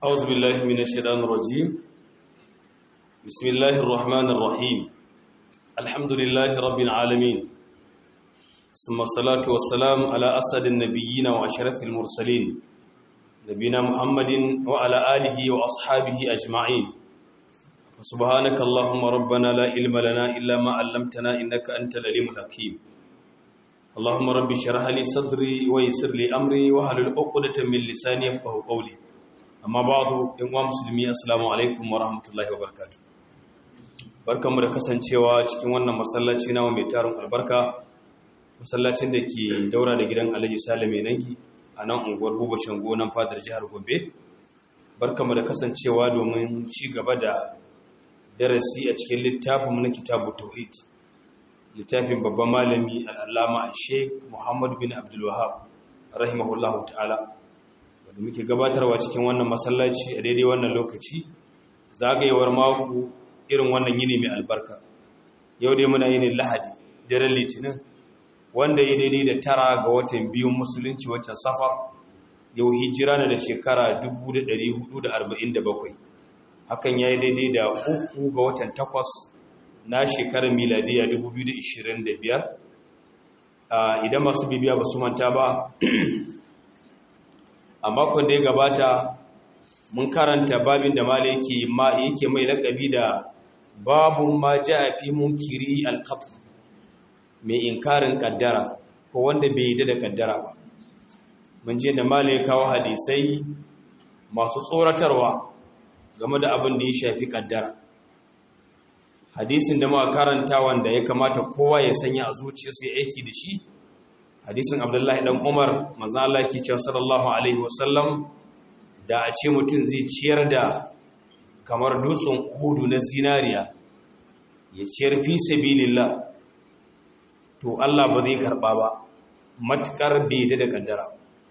أعوذ بالله من الشيطان الرجيم بسم الله الرحمن الرحيم الحمد لله رب العالمين ثم الصلاة والسلام على أسد النبيين وأشرف المرسلين نبينا محمد وعلى آله وأصحابه أجمعين سبحانك اللهم ربنا لا علم لنا إلا ما علمتنا إنك أنت العليم الحكيم اللهم رب اشرح لي صدري ويسر لي أمري واحلل عقدة من لساني يفقهوا قولي amma ba'du in wa musulmi assalamu alaikum wa rahmatullahi wa barakatuh barkanmu da kasancewa cikin wannan masallaci nawa mai tarin albarka masallacin da ke daura da gidan Alhaji Salame Nangi a nan unguwar Buba Shango nan fadar jihar Gombe barkanmu da kasancewa domin ci gaba da darasi a cikin littafin na kitabu tauhid littafin babban malami al-allama Sheikh Muhammad bin Abdul Wahhab rahimahullahu ta'ala da muke gabatarwa cikin wannan masallaci a daidai wannan lokaci zagayewar mako irin wannan yini mai albarka yau dai muna yinin lahadi daren litinin wanda ya daidai da tara ga watan biyun musulunci watan safar yau hijira na da shekara 1447 hakan ya yi daidai da uku ga watan takwas na shekarar miladiya 2025 idan masu bibiya ba su manta ba a makon da ya gabata mun karanta babin da mala yake mai lakabi da babun ma ja a fi munkiri alkafu mai inkarin kaddara ko wanda bai yi da kaddara ba mun je da mala ya kawo hadisai masu tsoratarwa game da abin da ya shafi kaddara hadisin da muka karanta wanda ya kamata kowa ya sanya a zuciyarsa ya aiki da shi hadisin abdullahi dan umar manzo Allah ke cewa sallallahu alaihi wasallam da a ce mutum zai ciyar da kamar dutsen hudu na zinariya ya ciyar fi sabilillah to Allah ba zai karba ba matukar bai da kaddara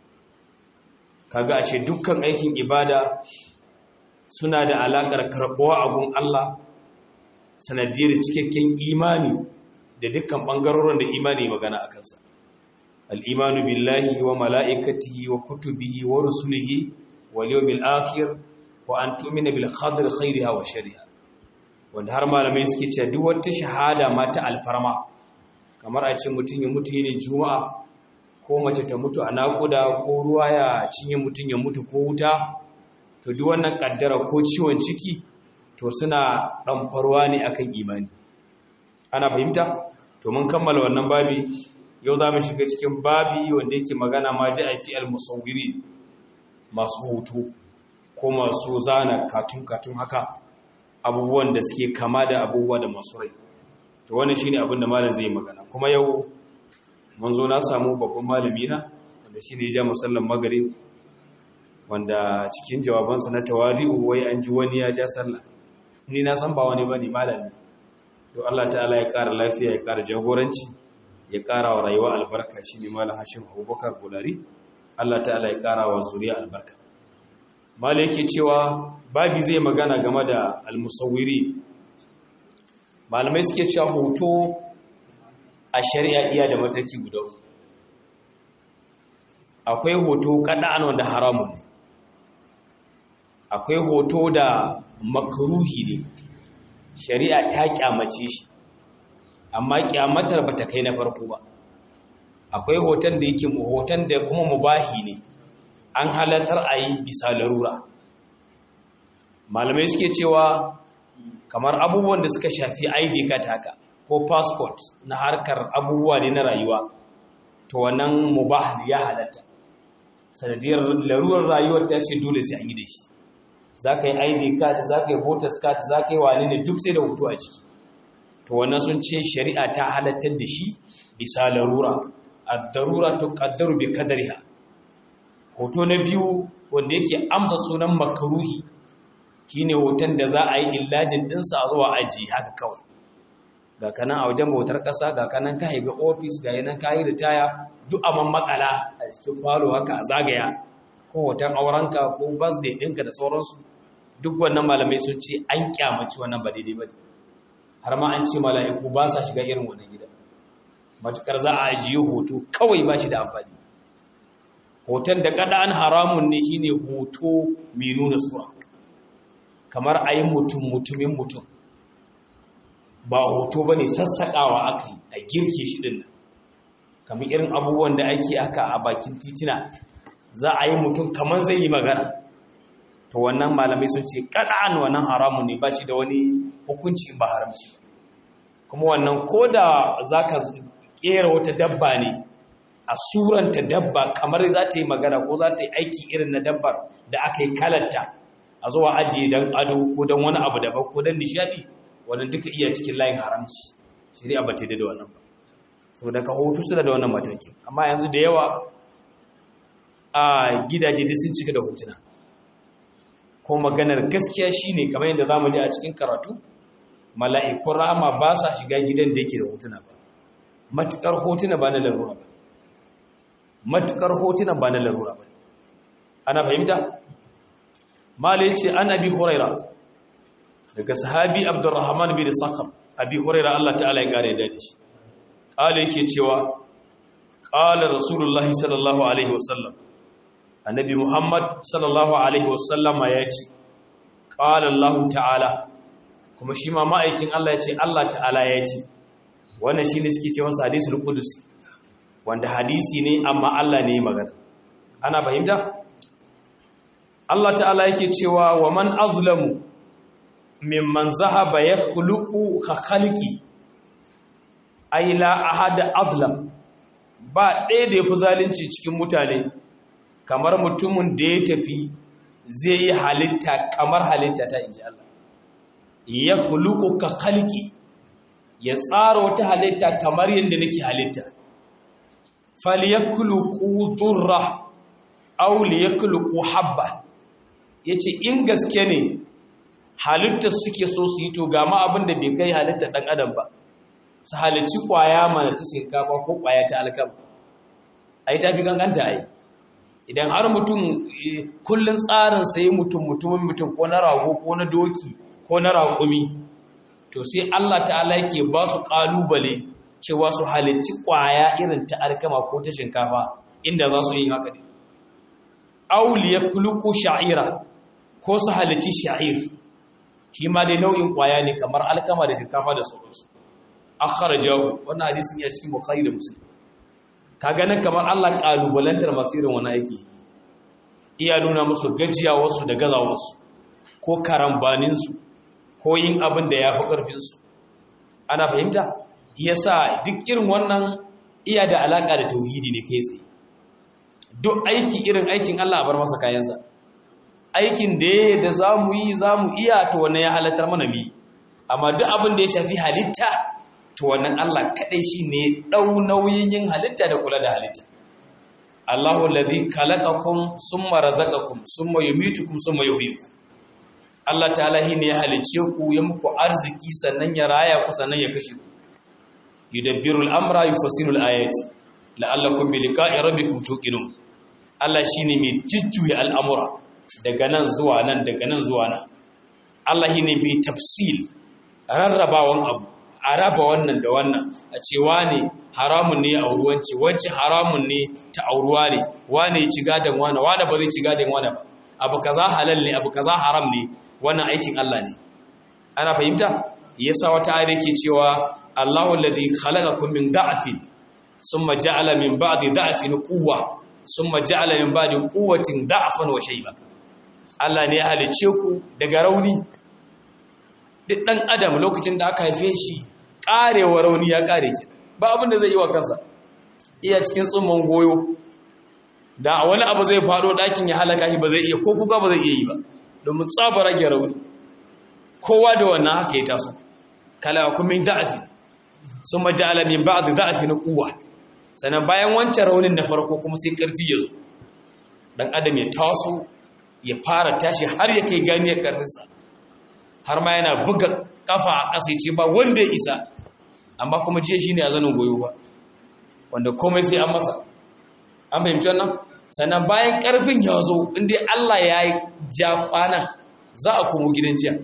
kaga a ce dukkan aikin ibada suna da alakar karbuwa a gun Allah sanadiyar cikakken imani da dukkan bangarorin da imani magana a kansa الإيمان بالله وملائكته وكتبه ورسله واليوم الآخر وأن تؤمن بالقدر خيرها وشرها wanda har malamai suke cewa duk wata shahada ma ta alfarma kamar a ce mutum ya mutu ne juma'a ko mace ta mutu a naƙuda ko ruwa ya cinye mutum ya mutu ko wuta to duk wannan kaddara ko ciwon ciki to suna ɗanfarwa ne akan imani ana fahimta to mun kammala wannan babi yau za mu shiga cikin babi wanda yake magana ma ji a fi almusawiri masu hoto ko masu zana katun-katun haka abubuwan da suke kama da abubuwa da masu rai to wani shine abin da malam zai magana kuma yau mun zo na samu babban malami na wanda shine ya ja musallan magrib wanda cikin jawabansa na tawari'u wai an ji wani ya ja sallah ni na san ba wani bane malami to Allah ta'ala ya ƙara lafiya ya ƙara jagoranci ya ƙara wa rayuwa albarka shi ne malam hashim abubakar bulari allah ta'ala ya ƙara wa zuriya albarka malam yake cewa babi zai magana game da almusawiri malamai suke cewa hoto a shari'a iya da mataki guda akwai hoto kada'an wanda haramun ne akwai hoto da makaruhi ne shari'a ta kyamace shi amma kyamatar ba ta kai na farko ba akwai hoton da yake hoton da kuma mubahi ne an halatar a yi bisa larura malamai suke cewa kamar abubuwan da suka shafi id card haka ko passport na harkar abubuwa ne na rayuwa to wannan mubah ya halatta sanadiyar larurar rayuwar ta ce dole sai an yi da shi za ka yi id card za ka yi voters card za ka yi wani ne duk sai da hoto a ciki to wannan sun ce shari'a ta halattar da shi bisa larura ad-darura tuqaddaru bi qadariha hoto na biyu wanda yake amsa sunan makaruhi shine hoton da za a yi illajin dinsa a zuwa aji haka kawai ga kanan a wajen bautar ƙasa ga kanan ka ga ofis ga yanan ka yi ritaya duk a makala a cikin falo haka a zagaya ko hoton aurenka ko birthday ɗinka da sauransu duk wannan malamai sun ce an kyamaci wannan ba daidai ba ne har ma an ce mala'iku ba sa shiga irin wannan gida matukar za a ajiye hoto kawai ba shi da amfani hoton da kada an haramun ne shine hoto mai nuna sura kamar a yi mutum mutumin mutum ba hoto ba ne sassaƙawa aka yi a girke shi ɗin kamar irin abubuwan da ake aka a bakin titina za a yi mutum kamar zai yi magana to wannan malamai sun ce kada'an wannan haramun ne ba shi da wani hukunci ba haramci kuma wannan ko da za ka ƙera wata dabba ne a suranta dabba kamar za ta yi magana ko za ta yi aiki irin na dabbar da aka yi kalanta a zuwa ajiye don ado ko don wani abu daban ko don nishadi wannan duka iya cikin layin haramci shari'a ba ta da wannan ba saboda ka hoto suna da wannan mataki amma yanzu da yawa a gidaje da sun cika da hotuna ko maganar gaskiya shine kamar yadda zamu ji a cikin karatu mala'ikun rama ba sa shiga gidan da yake da hotuna ba matukar hotuna ba na larura ba matukar hotuna ba na larura ba ana fahimta mala yace an abi huraira daga sahabi abdurrahman bin sakhar abi huraira Allah ta'ala ya kare da shi kale yake cewa qala rasulullahi sallallahu alaihi wasallam annabi muhammad sallallahu alaihi wasallam ya ce qala Allah ta'ala kuma shi ma ma'aikin Allah ya ce Allah ta'ala ya ce wannan shine suke cewa hadisul qudusi wanda hadisi ne amma Allah ne magana ana fahimta Allah ta'ala yake cewa wa man azlamu mimman zahaba yakhluqu ka khalqi ay la ahada azlam ba ɗaya da yafi zalunci cikin mutane kamar mutumin da ya tafi zai yi halitta kamar halitta ta inji Allah yakhluqu ka khalqi ya tsara wata halitta kamar yadda nake halitta falyakluqu durra aw liyakluqu habba yace in gaske ne halittar suke so su yi to ga ma abin da bai kai halittar dan adam ba su halicci kwaya mana ta shinkafa ko kwaya ta alkama ai tafi ganganta ai idan har mutum kullun tsarin sai mutum mutumin mutum ko na rago ko na doki ko na raƙumi to sai Allah ta'ala yake ba su kalubale cewa su halicci kwaya irin ta alkama ko ta shinkafa inda za su yi haka ne auliya kuluku sha'ira ko su halicci sha'ir shi ma dai nau'in kwaya ne kamar alkama da shinkafa da sauransu akhrajahu wannan hadisin ya cikin bukhari da muslim ka ganin kamar Allah kalubalantar masu irin wani aiki iya nuna musu gajiyawarsu da gazawarsu ko karambaninsu ko yin abin da ya fi ƙarfinsu ana fahimta yasa duk irin wannan iya da alaka da tauhidi ne kai tsaye duk aiki irin aikin Allah a bar masa kayansa aikin da ya da za mu yi za mu iya to wannan ya halatar mana mi amma duk abin da ya shafi halitta to wannan Allah kaɗai shi ne ɗau nauyin yin halitta da kula da halitta Allahu ladhi khalaqakum summa razaqakum summa yumitukum summa yuhyikum Allah ta'ala shi ne ya halice ku ya muku arziki sannan ya raya ku sannan ya kashe ku yudabbiru al-amra yufassilu al-ayati la'allakum bi liqa'i rabbikum tuqinun Allah shine mai jujjuya al'amura daga nan zuwa nan daga nan zuwa nan Allah shine mai tafsil rarrabawan abu a raba wannan da wannan a ce wane haramun ne a ruwanci wance haramun ne ta auruwa ne wane ya ci gadon wane wane ba zai ci gadon wane ba abu kaza halal ne abu kaza haram ne wannan aikin Allah ne ana fahimta yasa wata ayar yake cewa Allahu allazi khalaqakum min da'fin summa ja'ala min ba'di da'fin quwwa summa ja'ala min ba'di quwwatin da'fan wa shayba Allah ne ya halice ku daga rauni duk dan adam lokacin da aka haife shi karewa rauni ya kare ki ba abin da zai yi wa kansa iya cikin tsumman goyo da wani abu zai fado dakin ya halaka shi ba zai iya ko kuka ba zai iya yi ba domin tsaba rage rauni kowa da wannan haka ya taso kala kumin da'afi sun maja'ala min ba'd da'afi na kuwa sannan bayan wancan raunin na farko kuma sai karfi ya zo dan adam ya taso ya fara tashi har ya kai ganiyar karfinsa har ma yana buga kafa a ƙasa ce ba wanda ya isa amma kuma jiya shine a zanin goyo ba wanda komai sai an masa an fahimci wannan sannan bayan karfin ya zo inda Allah ya ja kwana za a komo gidan jiya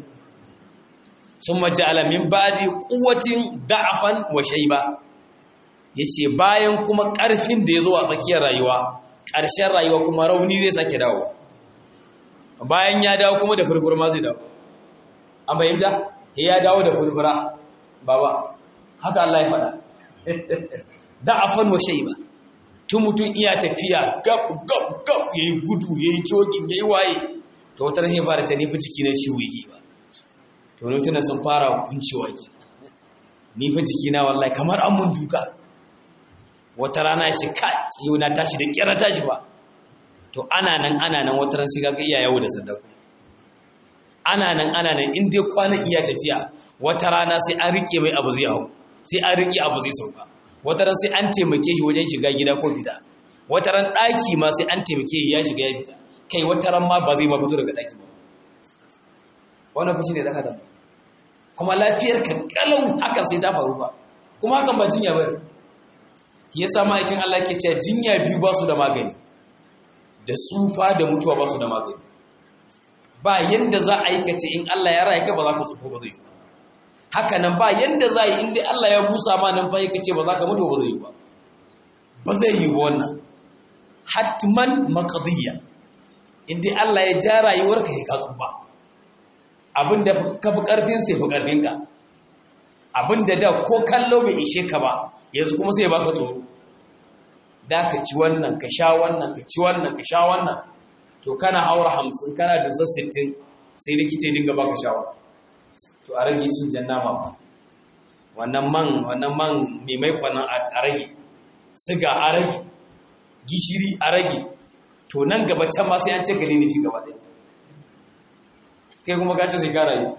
sun maja'ala min ba'di quwwatin da'afan wa shayba yace bayan kuma ƙarfin da yazo a tsakiyar rayuwa ƙarshen rayuwa kuma rauni zai sake dawo bayan ya dawo kuma da furfura ma zai dawo an fahimta ya dawo da furfura baba haka Allah ya faɗa da'afan wa shayba tun mutum iya tafiya gab gab gab yayi gudu yayi jogin yayi waye to wata ran ya fara ta nufi jiki na ciwo yi ba to mutum sun fara kuncewa ke ni fa jiki na wallahi kamar an mun duka wata rana ya ce kai yau na tashi da kira tashi ba to ana nan ana nan wata ran sai ga iya yawo da sadaku ana nan ana nan in dai kwanan iya tafiya wata rana sai an rike mai abu zai hau sai an rike abu zai sauka wata ran sai an taimake shi wajen shiga gida ko fita wata ran ɗaki ma sai an taimake shi ya shiga ya fita kai wata ran ma ba zai ma fito daga ɗaki ba wannan fushi ne daga da kuma lafiyar ka kalau hakan sai ta faru ba kuma hakan ba jinya ba ya sa ma'aikin Allah ke cewa jinya biyu ba su da magani da tsufa da mutuwa ba su da magani ba yanda za a yi kace in Allah ya raya ka ba za ka tsufa ba zai yi haka nan ba yanda za a yi inda Allah ya busa ma nan fa kace ba za ka mutu ba zai yi ba ba zai yi ba wannan hatman maqdiya inda Allah ya ja rayuwarka ya ka tsufa abinda ka fi karfin sai fi karfin ka abinda da ko kallo bai ishe ka ba yanzu kuma sai ya baka tsoro da ka ci wannan ka sha wannan ka ci wannan ka sha wannan to kana haura hamsin kana dusa sittin sai likita ya dinga baka shawara to a rage cin jan nama ba wannan man wannan man mai mai kwanan a rage siga a rage gishiri a rage to nan gaba can ma sai an ce gare ni ci gaba ɗaya kai kuma ka ce sai ka rayu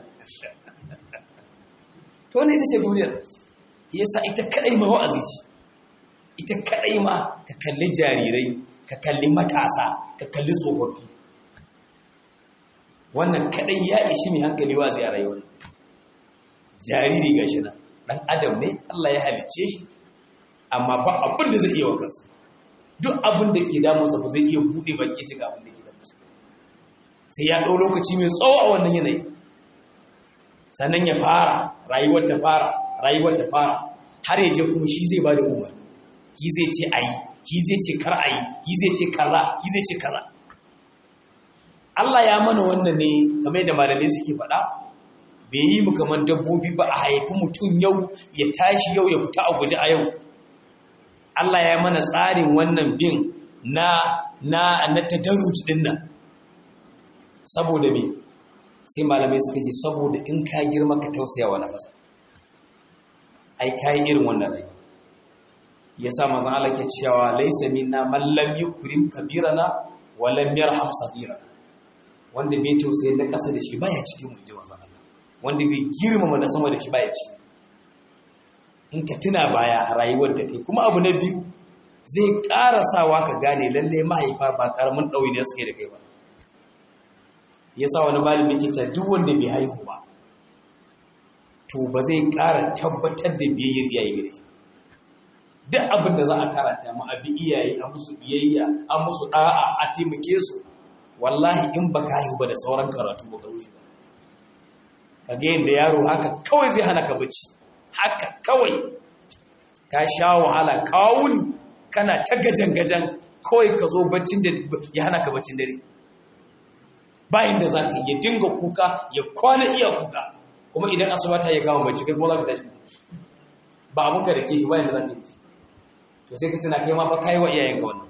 to ne ita ce duniyar yasa ita kadai ma wa'azi ce ita kadai ma ka kalli jarirai ka kalli matasa ka kalli tsofaffi wannan kadai ya ishi mai hankali wa'azi a rayuwar jariri gashi nan dan adam ne Allah ya halicce shi amma ba abin da zai iya wa kansa duk abin da ke damunsa ba zai iya bude baki ci ga abin da ke damunsa sai ya ɗau lokaci mai tsawo a wannan yanayi sannan ya fara rayuwar ta fara rayuwar ta fara har yaje kuma shi zai ba da umarni shi zai ce ayi shi zai ce kar ayi shi zai ce kaza shi zai ce kaza Allah ya mana wannan ne kamar da malamai suke faɗa bai yi mu kamar dabbobi ba a haifi mutum yau ya tashi yau ya fita a guje a yau Allah ya mana tsarin wannan bin na na na tadarruj din nan saboda me sai malamai suka ce saboda in ka girma ka tausaya wa nafasa ai kai irin wannan rai yasa manzon Allah ke cewa laysa minna man lam yukrim kabirana wa lam yarham saghirana wanda bai tausayi na kasa da shi baya cikin mu ji manzon Allah wanda bai girmama na sama da shi baya ciki in ka tuna baya a rayuwar da kai kuma abu na biyu zai ƙara sawa ka gane lalle mahaifa ba ƙaramin ɗauyi ne suke da kai ba ya sa wani malami ke cewa duk wanda bai haihu ba to ba zai ƙara tabbatar da biyayyar iyaye gare shi duk abin da za a karanta mu abi iyaye a musu biyayya a musu ɗa'a a taimake su wallahi in ba ka haihu ba da sauran karatu ba ka rushe ba ka ga yadda yaro haka kawai zai hana ka bacci haka kawai ka sha wahala kawuni kana ta gajan-gajan kawai ka zo baccin da ya hana ka baccin dare bayan da za ka ya dinga kuka ya kwana iya kuka kuma idan asuba ta ya kama bacci kai kuma za ka tashi ba abinka da ke shi bayan da za ka yi to sai ka tuna kai ma ba ka yi wa iyayenka wannan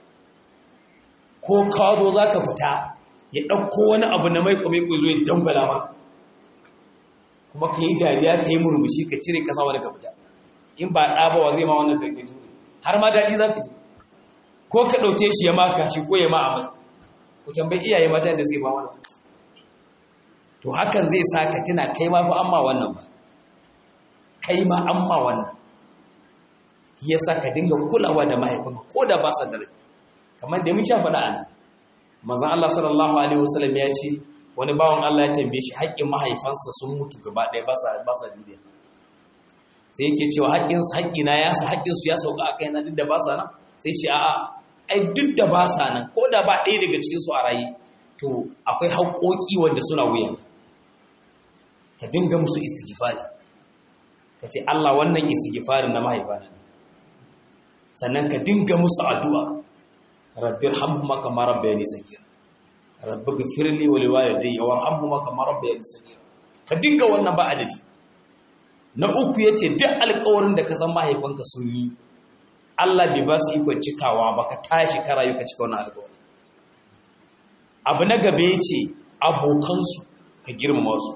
ko ka zo za ka fita ya ɗauko wani abu na mai kwame zo ya dangwala ma kuma ka yi dariya ka yi murmushi ka cire kasa wani ka fita in ba ɗa ba wa zai ma wannan karkatu har ma daɗi za ka ji ko ka ɗauke shi ya maka shi ko ya ma a mai ku tambayi iyaye mata da suke ba wannan to hakan zai sa ka tuna kai ma ba amma wannan ba kai ma amma wannan ya sa ka dinga kulawa da mahaifinka ko da ba sa da rai kamar da mun sha faɗa a nan manzon Allah sallallahu alaihi wasallam ya ce wani bawan Allah ya tambaye shi haƙƙin mahaifansa sun mutu gaba ɗaya ba sa ba sa duniya sai yake cewa haƙƙin haƙƙi na ya sa haƙƙin su ya sauka a kaina duk da ba sa nan sai ce a'a ai duk da ba sa nan ko da ba ɗaya daga cikin su a rayi to akwai haƙƙoƙi wanda suna wuyan ka dinga musu istighfari ka ce Allah wannan istighfarin na mahaifana ne sannan ka dinga musu addu'a rabbir hamhuma kama rabbayani sagira rabbi ghfirli wa liwalidayya warhamhuma kama rabbayani sagira ka dinga wannan ba adadi na uku yace duk alƙawarin da ka san mahaifanka sun yi Allah bai ba su ikon cikawa ba ka tashi ka rayu ka cika wannan alƙawari abu na gaba yace abokansu ka girmama su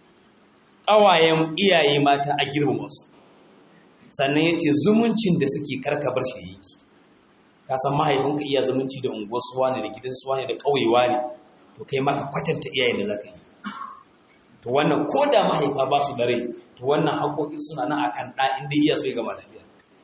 ƙawayen iyaye mata a girmama su sannan yace zumuncin da suke karkabar shi yake ka san mahaifinka iya zumunci da unguwar suwa ne da gidan suwa ne da ƙauyewa ne to kai maka kwatanta iyayen da zaka yi to wannan ko da mahaifa ba su da rai to wannan haƙoƙi suna nan akan ɗa inda iya so ya gama lafiya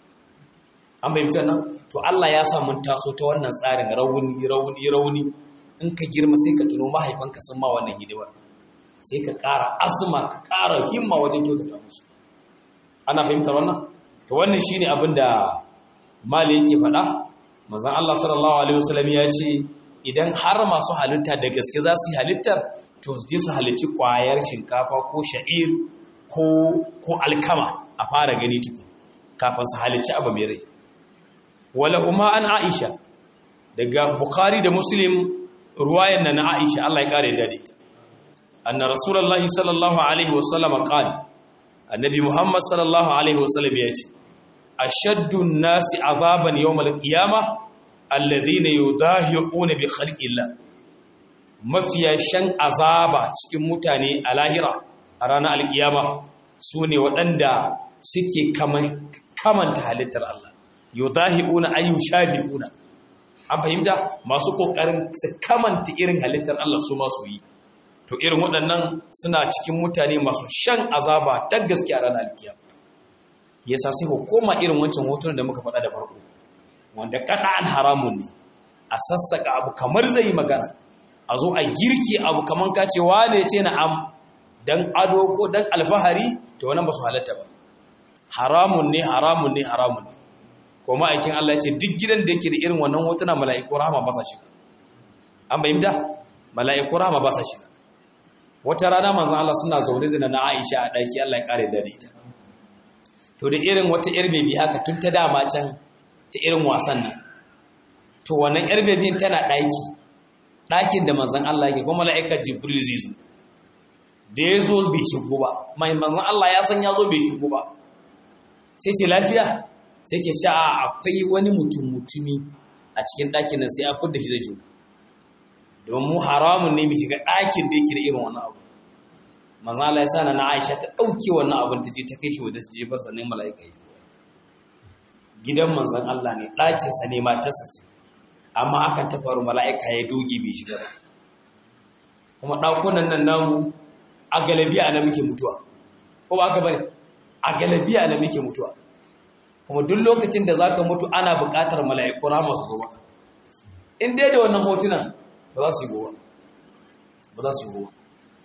an fahimci nan to Allah ya sa mun taso ta wannan tsarin rauni rauni rauni in ka girma sai ka tuno mahaifanka sun ma wannan hidimar sai ka ƙara azuma ka ƙara himma wajen kyautata musu ana fahimtar wannan to wannan shine abin da mali yake faɗa manzon Allah sallallahu alaihi wasallam ya ce idan har masu halitta da gaske za su yi halittar to su je su halicci ƙwayar shinkafa ko sha'ir ko ko alkama a fara gani tukun kafin su halicci abu mai rai wala kuma an Aisha daga Bukhari da Muslim ruwayan nan na Aisha Allah ya kare da ita anna rasulullahi sallallahu alaihi wasallam qala annabi Muhammad sallallahu alaihi wasallam ya ce ashaddu an-nasi azaban yawm al-qiyamah alladhina yudahiquna bi khalqillah mafiya shan azaba cikin mutane a lahira a ranar alkiyama sune waɗanda suke kamanta halittar Allah yudahiquna ayu shabi'una an fahimta masu kokarin su kamanta irin halittar Allah su ma su yi to irin waɗannan suna cikin mutane masu shan azaba ta gaskiya ranar alkiyama yasa sai ku koma irin wancan hotunan da muka faɗa da farko wanda an haramun ne a sassaka abu kamar zai yi magana a zo a girki abu kamar ka ce wane ce na am dan ado ko dan alfahari to wannan ba su halatta ba haramun ne haramun ne haramun ne ko ma'aikin Allah ya ce duk gidan da yake da irin wannan hotuna mala'iku rahama ba sa shiga an bayyanta mala'iku rahama ba sa shiga wata rana manzon Allah suna zaune da na Aisha a daki Allah ya kare da ita to da irin wata yar bebi haka tun ta dama can ta irin wasan nan to wannan yar bebin tana daki dakin da manzon Allah yake kuma mala'ika Jibril zai zo da ya zo bai shigo ba mai manzon Allah ya san ya zo bai shigo ba sai ce lafiya sai ke ce a akwai wani mutum mutumi a cikin ɗakin nan sai a fudda shi zai jiwo domin haramun ne mai shiga ɗakin da yake da irin wannan abu manzan Allah ya sa na Aisha ta ɗauke wannan abin ta je ta kai shi wadda su jefar sa ne mala'ika yi gidan manzan Allah ne ɗakinsa ne matarsa ce amma akan ta faru mala'ika ya doge bai shiga ba kuma ɗakunan nan namu a galabiya na muke mutuwa ko ba ka bane a galabiya na muke mutuwa kuma duk lokacin da zaka mutu ana buƙatar mala'iku rahama su zo maka in dai da wannan hotunan ba za su yi gowa ba za su yi gowa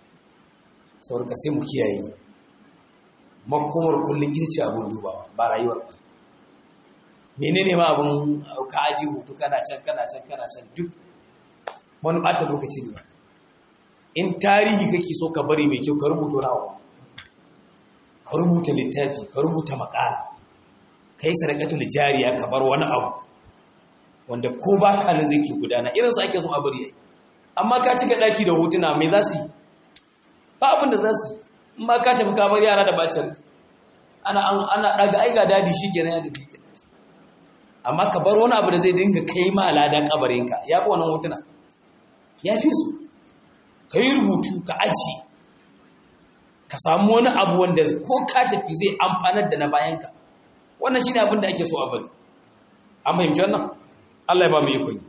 saboda sai mu kiyaye makomar kullum ita ce abin dubawa ba rayuwar ba menene ma abin ka aji hutu kana can kana can kana can duk wani ɓata lokaci ne ba in tarihi kake so ka bari mai kyau ka rubuta wani abu ka rubuta littafi ka rubuta makala ka yi sadakatul jariya ka bar wani abu wanda ko ba ka nan zai ke gudana irin su ake so a bari yayi amma ka cika daki da hotuna mai za su yi ba abin da za su yi in ma ka tafi kamar yara da bacin ana ana daga aiga dadi shikenan ya tafi kenan amma ka bar wani abu da zai dinga kai ma lada kabarinka ya fi wannan hotuna ya fi su ka yi rubutu ka aji ka samu wani abu wanda ko ka tafi zai amfanar da na bayanka wannan shi ne abin da ake so a bari an fahimci wannan Allah ya ba mu ikon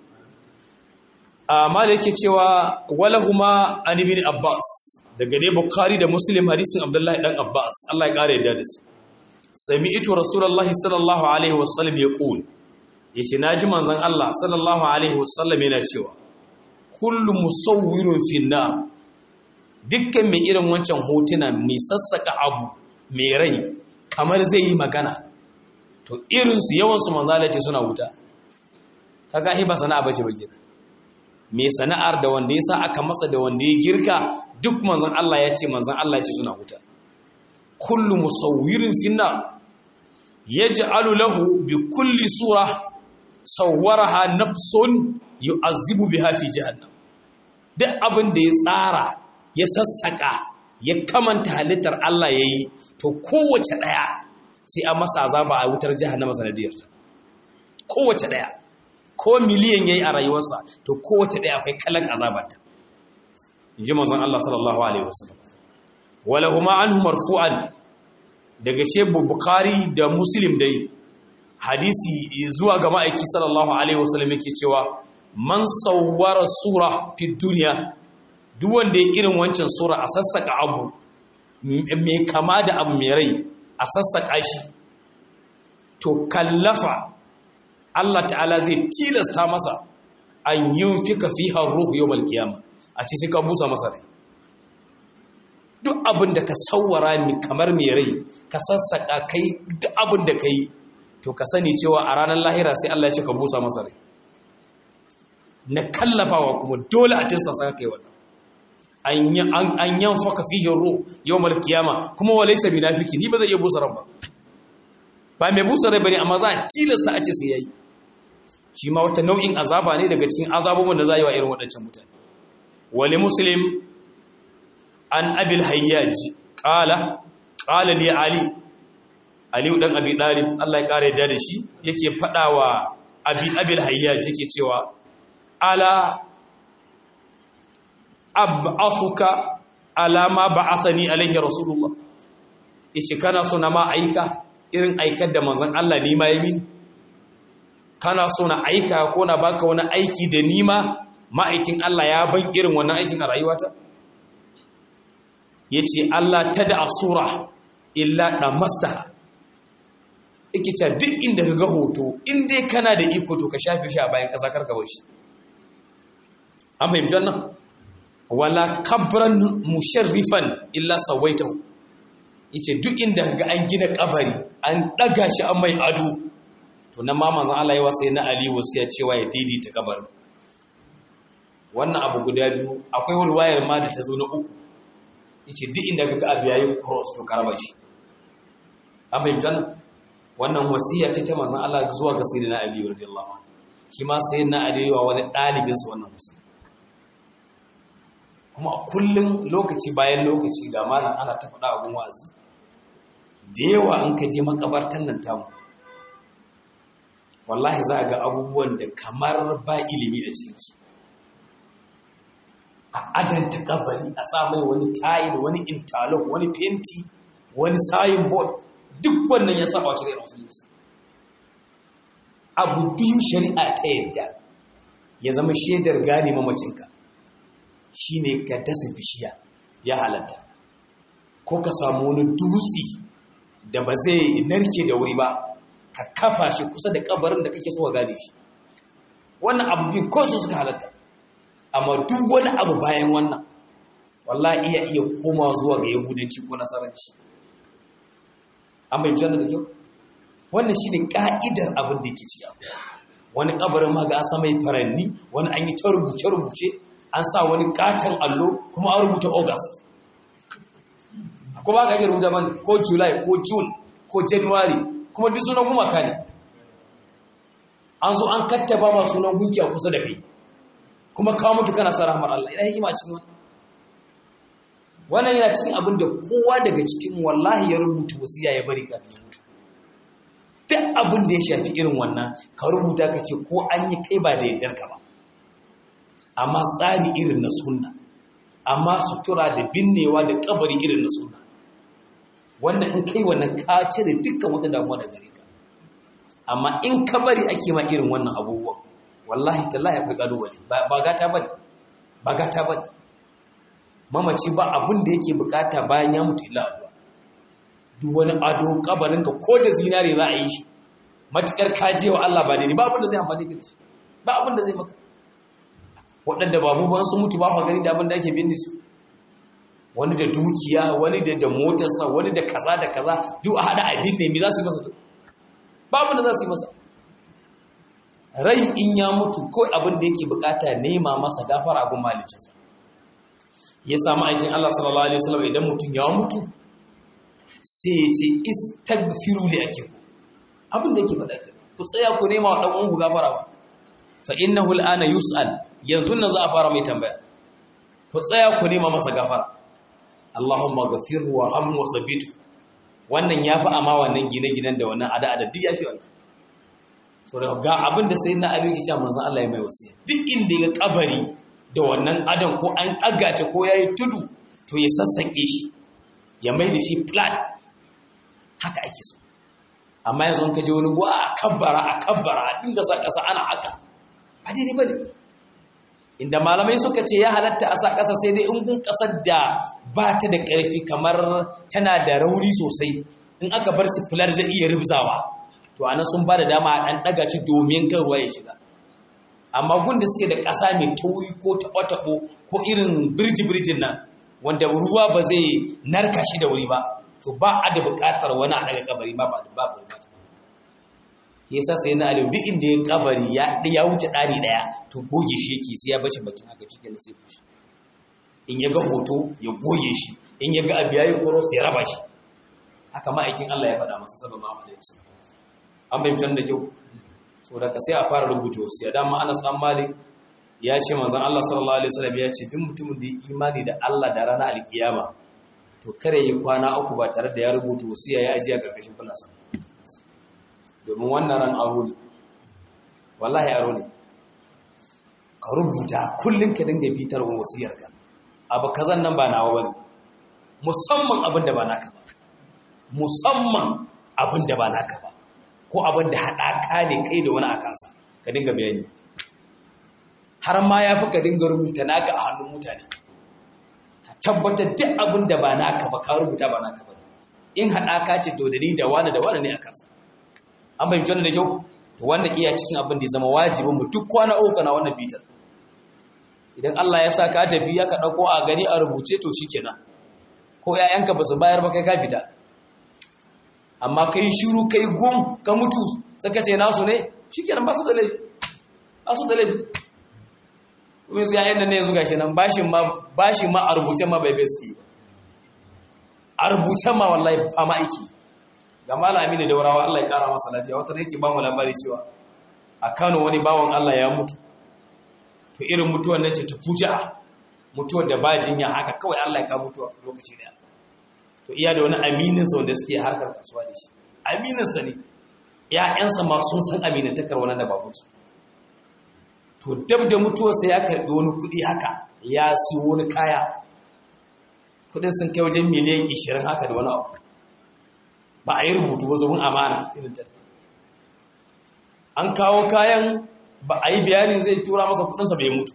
amma da yake cewa walahuma an ibn abbas daga dai bukhari da muslim hadisin abdullahi dan abbas Allah ya kare yadda da su sami'tu rasulullahi sallallahu alaihi wasallam yaqul yace naji manzon Allah sallallahu alaihi wasallam yana cewa kullu musawwirun finna dukkan mai irin wancan hotuna mai sassaka abu mai rai kamar zai yi magana to irinsu yawansu manzala ce suna wuta kaga hi ba sana'a bace ba gida mai sana'ar da wanda ya sa aka masa da wanda ya girka duk manzon Allah ya ce manzon Allah ya ce suna wuta kullu musawwirin finna yaj'alu lahu bi kulli sura sawwaraha nafsun yu'azzibu biha fi jahannam duk abin da ya tsara ya sassaka ya kamanta halittar Allah yayi to kowace daya sai a masa azaba a wutar jahannama sanadiyar ta kowace daya ko miliyan yayi a rayuwarsa to kowace daya akwai kalan azabarta inji manzon Allah sallallahu alaihi wasallam wala huma anhu marfu'an daga ce bukhari da muslim dai hadisi zuwa ga ma'aiki sallallahu alaihi wasallam yake cewa man sawwara sura fi duniya duk wanda ya irin wancan sura a sassaka abu mai kama da abu mai rai a sassaka shi to kallafa Allah ta'ala zai tilasta masa an yunfika fiha ruhu yawmal qiyama a ce sai ka busa masa rai duk abin da ka sawwara ni kamar mai rai ka sassaka kai duk abin da kai to ka sani cewa a ranar lahira sai Allah ya ce ka busa masa rai na kallafawa kuma dole a tirsa saka kai wannan an yan faka fihin ruh yau kiyama kuma wa laisa binafiki ni ba zai iya busa ran ba ba mai busa rai bane amma za a tilasta a ce sai yayi shi ma wata nau'in azaba ne daga cikin azabobin da za yi wa irin waɗancan mutane wali muslim an abil hayyaj qala qala li ali ali dan abi dalib Allah ya kare da shi yake fadawa abi abil hayyaj yake cewa ala ab'athuka ala ma ba'athani alaihi rasulullah yace kana so na ma aika irin aikar da manzon Allah ni ma yayi kana so na aika ko na baka wani aiki da ni ma ma'aikin Allah ya ban irin wannan aikin a rayuwata yace Allah tada asura illa damastaha yake cewa duk inda ka ga hoto in dai kana da iko to ka shafe shi a bayan kasa karka bar shi an fahimci wannan wala kabran musharrifan illa sawaitahu yace duk inda ga an gina kabari an daga shi an mai ado to nan ma manzon Allah ya wasa na Ali wasu ya cewa ya daidaita kabarin wannan abu guda biyu akwai wani wayar ma da ta zo na uku yace duk inda ga abu yayi cross to karaba shi an fahimci wannan wannan wasiya ce ta manzon Allah zuwa ga sayyidina Ali radiyallahu anhu shi ma sayyidina Ali wa wani dalibin sa wannan wasiya kuma kullum lokaci bayan lokaci ga malam ana ta faɗa abun wa'azi da yawa an ka je makabartan nan tamu wallahi za a ga abubuwan da kamar ba ilimi a cikinsu a adanta kabari a sa mai wani tayil wani interlock wani fenti wani sayin board duk wannan ya saba shi da musulunci abu biyu shari'a ta yadda ya zama shaidar gane mamacinka shine ka dasa bishiya ya halatta ko ka samu wani dutse da ba zai narke da wuri ba ka kafa shi kusa da kabarin da kake so ka gane shi wannan abu biyu ko su suka halatta amma duk wani abu bayan wannan wallahi iya iya koma zuwa ga yahudanci ko nasaranci an bai da kyau wannan shine ka'idar abin da yake ciki wani kabarin ma ga an samai faranni wani an yi ta rubuce-rubuce an sa wani katon allo kuma an rubuta august ko ba ka iya rubuta man ko july ko june ko january kuma duk sunan gumaka ne an zo an kattaba ma sunan gunki a kusa da kai kuma kawo mutu kana sa rahmar Allah ina hikima cikin wannan wannan yana cikin abin da kowa daga cikin wallahi ya rubuta wasiya ya bari kafin ya mutu duk abin da ya shafi irin wannan ka rubuta ka ce ko an yi kai ba da yardar ka ba amma tsari irin na sunna amma sutura da binnewa da kabari irin na sunna wannan in kai wannan ka cire dukkan wata damuwa da gare ka amma in ka bari ake ma irin wannan abubuwan wallahi tallahi akwai kalubale ba gata bane ba gata bane mamaci ba abin da yake bukata bayan ya mutu illa addu'a duk wani ado kabarin ka ko da zinare za a yi shi matukar kajewa Allah ba daidai ba abin da zai amfani ka shi ba abin da zai maka waɗanda ba mu ban su mutu ba ku gani da abin da ake binne su wani da dukiya wani da da motarsa wani da kaza da kaza duk a hada abin ne me za su yi masa ba abin da za su yi masa rai in ya mutu ko abin da yake bukata nema masa gafara gun malicinsa ya samu aikin Allah sallallahu alaihi wasallam idan mutum ya mutu sai ya ce istaghfiru li akiku abin da yake faɗa kenan ku tsaya ku nema wa dan uwanku gafara ba fa innahu al'ana yus'al yanzu nan za a fara mai tambaya ku tsaya ku nema masa gafara Allahumma ghafirhu warhamhu wa sabbitu wannan yafi amma wannan gine-ginen da wannan ada-ada duk yafi wannan so da ga abin da sai na abin ki cewa manzon Allah ya mai wasiya duk inda ya kabari da wannan adan ko an agace ko yayi tudu to ya sassake shi ya mai da shi flat haka ake so amma yanzu an kaje wani buwa a kabbara a kabbara a dinga sa kasa ana haka ba daidai bane inda malamai suka ce ya halatta a sa kasa sai dai in gun kasar da ba ta da ƙarfi kamar tana da rauni sosai in aka bar su fular zai iya rubzawa to anan sun ba da dama a ɗan ɗaga ci domin kan ruwa ya shiga amma gun da suke da ƙasa mai tauri ko taɓo-taɓo ko irin birji-birjin nan wanda ruwa ba zai narka shi da wuri ba to ba a da buƙatar wani a daga kabari ba ba ba buƙata yasa sai na aliyu duk inda ya kabari ya ya wuce ɗari ɗaya to goge shi yake sai ya bashi bakin haka shi kenan sai fushi in ya ga hoto ya goge shi in ya ga abu yayi koros ya raba shi haka ma'aikin Allah ya faɗa masa sallallahu alaihi wasallam an bayyana da kyau saboda ka sai a fara rubuta wasu ya dama Anas dan Malik ya ce manzon Allah sallallahu alaihi wasallam ya ce duk mutumin da imani da Allah da ranar alkiyama to kare yi kwana uku ba tare da ya rubuta wasu ya yi ajiya karkashin fulasa domin wannan ran aro ne wallahi aro ne ka rubuta kullum ka dinga bitar wa wasiyar ka abu kazan nan ba nawa bane musamman abin da ba naka ba musamman abin da ba naka ba ko abin da haɗaka ne kai da wani a kansa ka dinga bayani har ma ya fi ka dinga rubuta naka a hannun mutane ka tabbatar duk abin da ba naka ba ka rubuta ba naka ba in haɗaka ce dodani da wani da wani ne a kansa an fahimci wannan da kyau to wannan iya cikin abin da ya zama wajibin mu duk kwana uku na wannan bitar idan Allah ya sa ka tafi ya ka ɗauko a gani a rubuce to shikenan ko 'ya'yanka ba su bayar ba kai ka fita amma kai shiru kai gum ka mutu saka ce nasu ne shikenan ba su da laifi ba su da laifi kuma su yayin da ne yanzu gashi nan bashin ma bashin ma a rubuce ma bai bai su a rubuce ma wallahi ba ma aiki ga malam Aminu Daurawa Allah ya kara masa lafiya wata yake ba mu labari cewa a Kano wani bawan Allah ya mutu to irin mutuwar nan ce ta fuja mutuwar da ba jinya haka kawai Allah ya ka mutuwa lokaci daya to iya da wani aminin sa wanda suke harkar kasuwa da shi aminin sa ne ƴaƴansa ma sun san aminin takar wannan da babansu to dab da mutuwarsa ya karbi wani kuɗi haka ya siyo wani kaya kuɗin sun kai wajen miliyan 20 haka da wani abu ba a yi rubutu ba zobin amana irin ta an kawo kayan ba a yi bayanin zai tura masa kuɗinsa bai mutu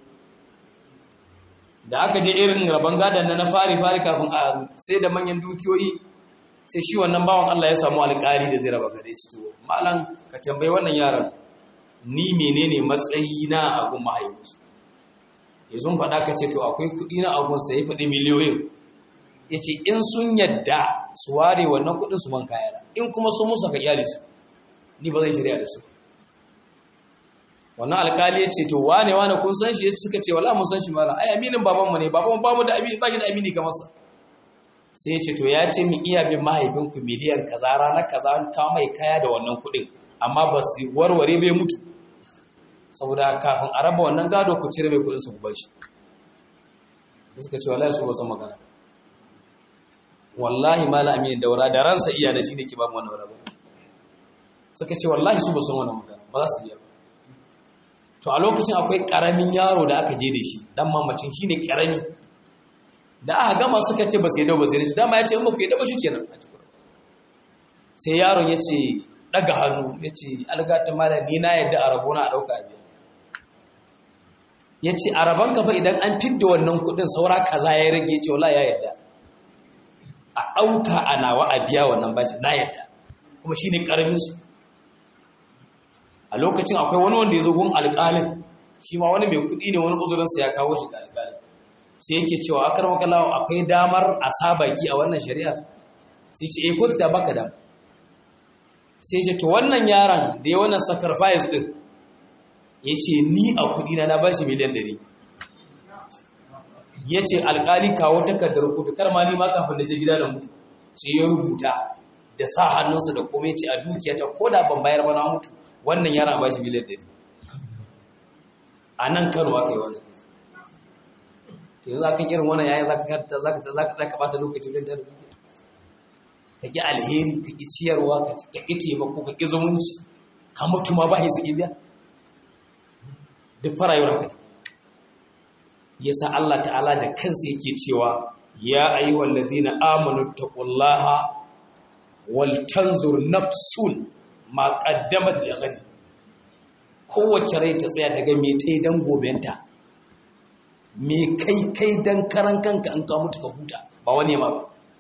da aka je irin rabon gadon na na fari-fari kafin a sai da manyan dukiyoyi sai shi wannan bawan Allah ya samu alƙari da zai raba gare ci to malam ka tambayi wannan yaron ni menene matsayi na abun mahaifinsu ya zun faɗa ka ce to akwai kuɗi na abun sai ya faɗi miliyoyin ya ce in sun yadda su ware wannan kuɗin su man kayana in kuma sun musu ka iyali su ni ba zan shirya da su wannan alkali ya ce to wane wane kun san shi ya suka ce wala mun san shi mala ai aminin babanmu ne babanmu ba mu da amini ba da amini kamar sa sai ya ce to ya ce min iya bin mahaifinku miliyan kaza ranar kaza an kawo mai kaya da wannan kuɗin amma ba su warware bai mutu saboda kafin a raba wannan gado ku cire mai kuɗin su ku bar shi suka ce wallahi su ba san magana wallahi mala aminin daura da ransa iya da shi ne ke ba mu wannan rabo suka ce wallahi su ba san wannan magana ba za su iya to a lokacin akwai karamin yaro da aka je da shi dan mamacin shine karami da aka gama suka ce ba sai da ba sai da dama ya ce in ba ku yi da ba shikenan sai yaron ya ce daga hannu ya ce algata mala ni na yadda a rabona a dauka biya ya ce a rabon ka fa idan an fidda wannan kudin saura kaza ya rage ya ce wala ya yadda a ɗauka a nawa a biya wannan bashi na yadda kuma shine karamin su a lokacin akwai wani wanda ya zo gun alƙalin shi ma wani mai kuɗi ne wani uzurinsa ya kawo shi ga alƙalin sai yake cewa akar makalawa akwai damar a sabaki a wannan shari'a sai ce eh kotu ta baka dam sai ce to wannan yaron da ya wannan sacrifice din ya ce ni a kuɗi na na bashi miliyan ɗari ya ce alƙali kawo takardar kotu kar ma ni ma kafin da je gida da mutu sai ya rubuta da sa hannunsa da kuma ya ce a dukiyata ko da ban bayar ba na mutu wannan yara ba shi miliyan ɗari a nan kano aka yi wannan to yanzu akan irin wannan yayin zaka karta zaka zaka zaka bata lokaci wajen tare dukiya ka ki alheri ka ki ciyarwa ka ka ki taimako ka ki zumunci ka mutu ma ba su biya duk farayuwar haka yasa Allah ta'ala da kansa yake cewa ya ayyuhal ladina amanu taqullaha wal tanzur nafsun ma qaddamat li ghadi kowace rai ta tsaya ta ga me ta yi dan gobenta me kai kai dan karan kanka an ka mutu ka huta ba wani ma ba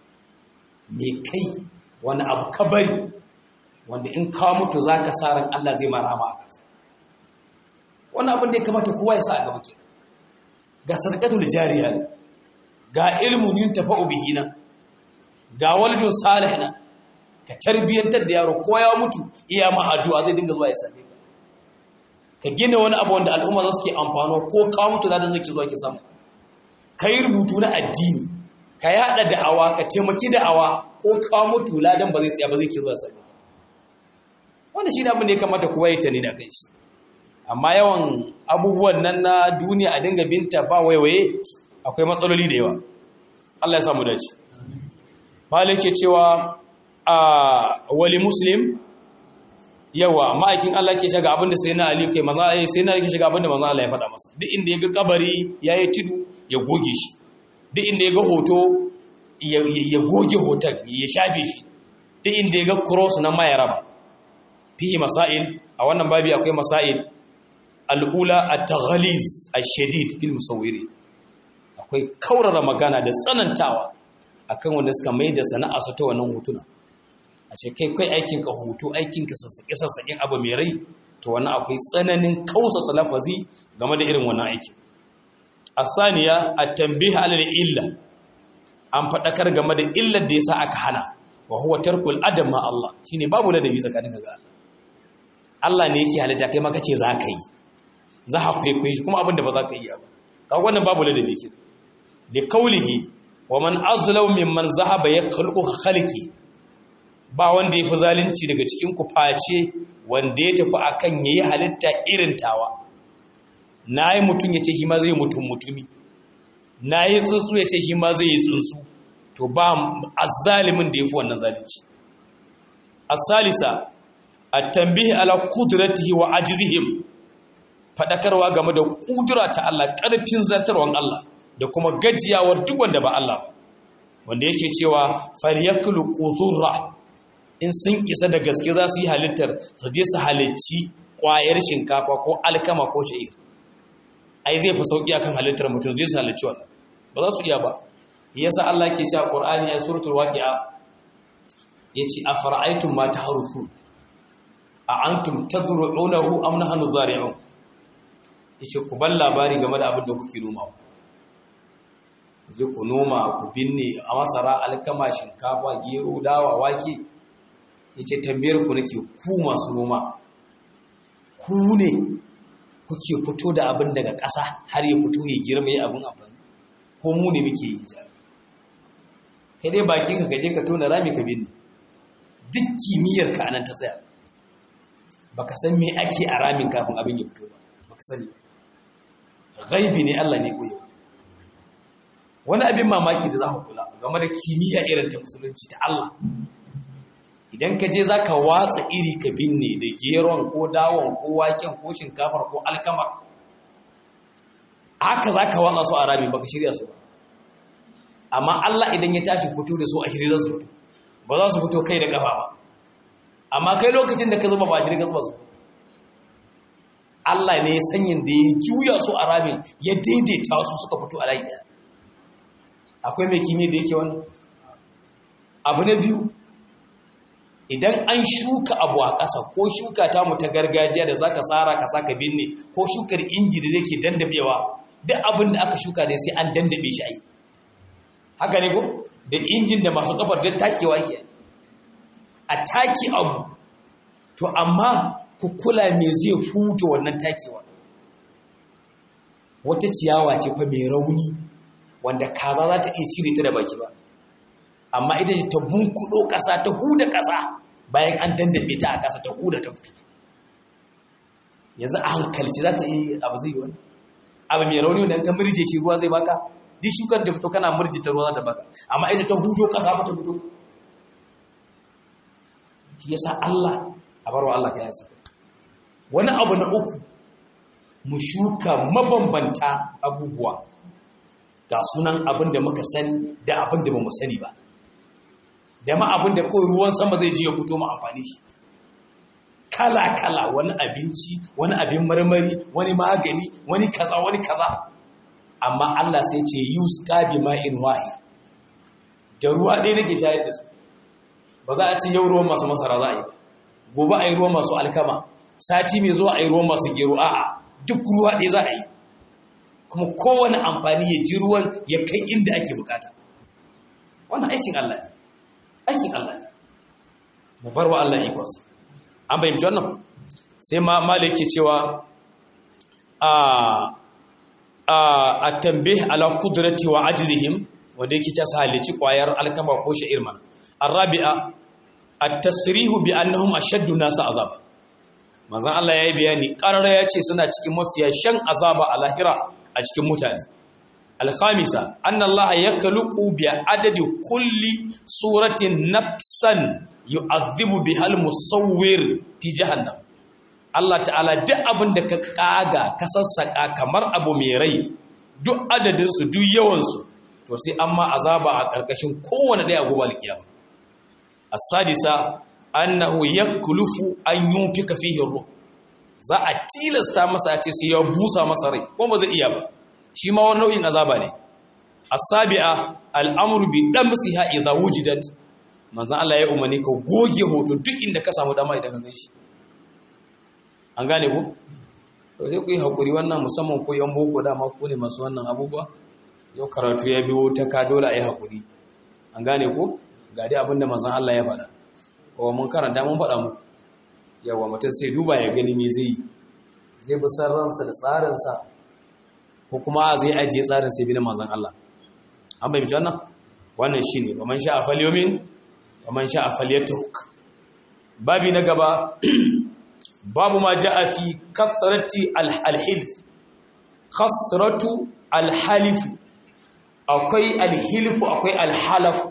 me kai wani abu ka bari wanda in ka mutu zaka sa ran Allah zai ma rahama a kansa wani abin da ya kamata kowa ya sa a gaba kenan ga sadaqatul jariya ne ga ilmun yuntafa'u bihi nan ga waljun salih nan ka tarbiyantar da yaro ko ya mutu iya ma addu'a zai dinga zuwa ya same ka ka gina wani abu wanda al'umma za su ke amfano ko ka mutu ladan zai zuwa ki samu ka yi rubutu na addini ka yada da'awa ka taimaki da'awa ko ka mutu ladan ba zai tsaya ba zai ke zuwa same ka wannan shine abin da ya kamata kowa ya tani da kai shi amma yawan abubuwan nan na duniya a dinga binta ba waiwaye akwai matsaloli da yawa Allah ya samu dace malik ke cewa a wali muslim yawa ma'aikin Allah ke shiga abinda sai na Ali kai maza ai sai na Ali ke shiga abinda maza Allah ya faɗa masa duk inda ya ga kabari yayi tudu ya goge shi duk inda ya ga hoto ya goge hoton ya shafe shi duk inda ya ga cross na mai raba fihi masail a wannan babi akwai masail al'ula at-taghliz ash-shadid fil musawwiri akwai kaurara magana da tsanantawa akan wanda suka mai da sana'a su ta wannan hotuna a ce kai kai aikin ka hoto aikin ka sassaƙe sassaƙen abu mai rai to wannan akwai tsananin kausa salafazi game da irin wannan aiki asaniya at-tanbih ala illa an faɗakar game da illar da yasa aka hana wa huwa tarkul adam ma Allah shine babu ladabi tsakanin ga Allah Allah ne yake halitta kai maka ce za ka yi za ka kwaikwayi kuma abin da ba za ka iya ba ka wannan babu ladabi ke da kaulihi wa man azlaw mimman zahaba ya khalqu khalqi ba wanda yafi zalunci daga cikin ku face wanda ya tafi akan yayi halitta irin tawa nayi mutun yace shi ma zai mutun mutumi nayi tsuntsu yace shi ma zai yi tsuntsu to ba azzalimin da yafi wannan zalunci as-salisa at-tanbih ala qudratihi wa ajzihim fadakarwa game da kudura ta Allah karfin zartarwan Allah da kuma gajiyawar duk wanda ba Allah ba wanda yake cewa falyakulu qudurra in sun isa da gaske za su yi halittar su je su halicci kwayar shinkafa ko alkama ko sha'ir ai zai fi sauki akan halittar mutum zai su halicci wannan ba za su iya ba yasa Allah ke cewa Qur'ani ya suratul waqi'a yace afara'aytum ma tahruthun a antum tadru'unahu am nahnu zari'un yace ku bar labari game da abin da kuke nomawa je ku noma ku binne a masara alkama shinkafa gero dawa wake yace tambayar ku nake ku masu noma ku ne kuke fito da abin daga ƙasa har ya fito ya girma ya abin amfani ko mu ne muke yi ja kai dai bakin ka gaje ka tona rami ka binne duk kimiyyar ka anan ta tsaya baka san me ake a ramin kafin abin ya fito ba baka sani gaibi ne Allah ne koyo wani abin mamaki da za ku kula game da kimiyya irin ta musulunci ta Allah idan ka je za ka watsa iri ka binne da geron ko dawon ko waken ko shinkafar ko alkamar haka za ka watsa su a rami baka shirya su ba amma Allah idan ya tashi fito da su a shirya su fito ba za su fito kai da kafa ba amma kai lokacin da ka zuba ba shirya ka zuba su Allah ne ya sanyin da ya juya su a rami ya daidaita su suka fito a layi ɗaya akwai mai kimiyya da yake wannan abu na biyu idan an shuka abu a ƙasa ko shuka ta mu ta gargajiya da zaka tsara ka saka binne ko shukar inji da zai dandabewa duk abin da aka shuka ne sai an dandabe shi ai haka ne ko da injin da masu kafar don takewa ke a taki abu to amma ku kula me zai huta wannan takewa wata ciyawa ce fa mai rauni wanda kaza za ta iya cire ta da baki ba amma ita ce ta bunkudo ƙasa ta huda ƙasa bayan an dandabe ta a ƙasa ta huda ta fito yanzu a hankalci za ta yi abu zai yi wani abu mai rauni wanda ka murje shi ruwa zai baka duk shukar da fito kana murje ta ruwa za ta baka amma ita ta hudo kasa ba ta fito shi yasa Allah a barwa Allah ka yansa wani abu na uku mu shuka mabambanta abubuwa ga sunan abin da muka sani da abin da ba mu sani ba da ma abin da kawai ruwan sama zai ji ya fito mu amfani shi kala-kala wani abinci wani abin marmari wani magani wani kaza wani kaza amma Allah sai ce yus qabi ma'in wahi da ruwa ɗaya nake shayar da su ba za a ci yau ruwan masu masara za a yi ba gobe a yi ruwan masu alkama sati mai zuwa a yi ruwan masu gero a'a duk ruwa ɗaya za a yi kuma kowane amfani ya ji ruwan ya kai inda ake bukata wannan aikin Allah ne aikin Allah ne mu bar wa Allah ikonsa an fahimci wannan sai ma malik yake cewa a a at-tanbih ala qudrati wa ajrihim wanda yake ta halici kwayar alkama ko sha'ir man arabi'a at-tasrihu bi annahum ashaddu nas azaba manzon Allah yayi bayani qarara yace suna cikin mafiya shan azaba a lahira a cikin mutane al-khamisa anna Allah yakluqu bi adadi kulli suratin nafsan yu'adhibu bihal musawwir fi jahannam Allah ta'ala duk abin da ka kaga ka sassaka kamar abu mai rai duk adadin su duk yawan su to sai amma azaba a karkashin kowanne daya gobe alkiyama as-sadisa annahu yaklufu an yunfika fihi ruh za a tilasta masa a ce sai ya busa masa rai ko ba zai iya ba shi ma wani nau'in azaba ne as-sabi'a al-amru bi damsiha idha wujidat manzan Allah ya umarni ka goge hoto duk inda ka samu dama idan ka gan shi an gane ku? to sai ku yi haƙuri wannan musamman ko yan boko dama ko ne masu wannan abubuwa yau karatu ya biyo ta ka dole a yi haƙuri an gane ku? ga dai abin da manzan Allah ya faɗa kuma mun karanta mun faɗa mu yawa mutum sai duba ya gani me zai yi zai bi san ransa da tsarinsa ko kuma zai ajiye tsarin sai bi na manzan Allah an bai wannan wannan shine ba man sha a falyomin ومن شاء فليترك babi na gaba babu ma ja'a fi kathrati alhilf kasratu alhalif akwai alhilfu akwai alhalafu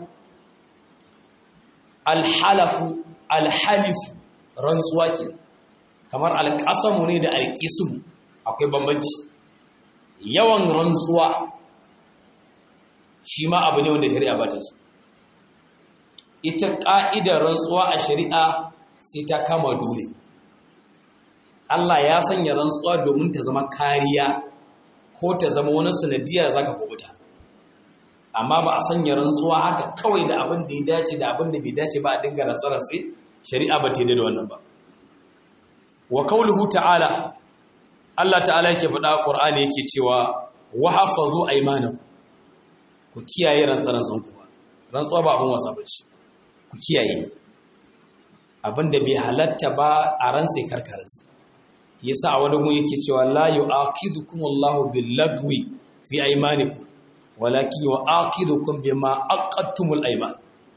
alhalafu alhalifu rantsuwa ke kamar alƙasamu ne da alƙismu akwai bambanci yawan rantsuwa shi ma abu ne wanda shari'a ba ta so ita ƙa'idar rantsuwa a shari'a sai ta kama dole. Allah ya sanya rantsuwa domin ta zama kariya ko ta zama wani sanadiyar za ka kubuta. Amma ba a sanya rantsuwa haka kawai da abin da ya dace da abin da bai dace ba a dinga rantsararsa shari'a ba ta yi da wannan ba. Wa kauluhu ta'ala, Allah ta'ala yake faɗa ƙur'ani yake cewa wa hafazu aimanaku ku kiyaye rantsararsanku ba. Rantsuwa ba abin wasa ba ce. ku kiyaye abinda bai halatta ba a ran sai karkarinsa yasa a wani gun yake cewa la yu'aqidukum Allahu bil lagwi fi aymanikum walakin yu'aqidukum bima aqadtumul ayman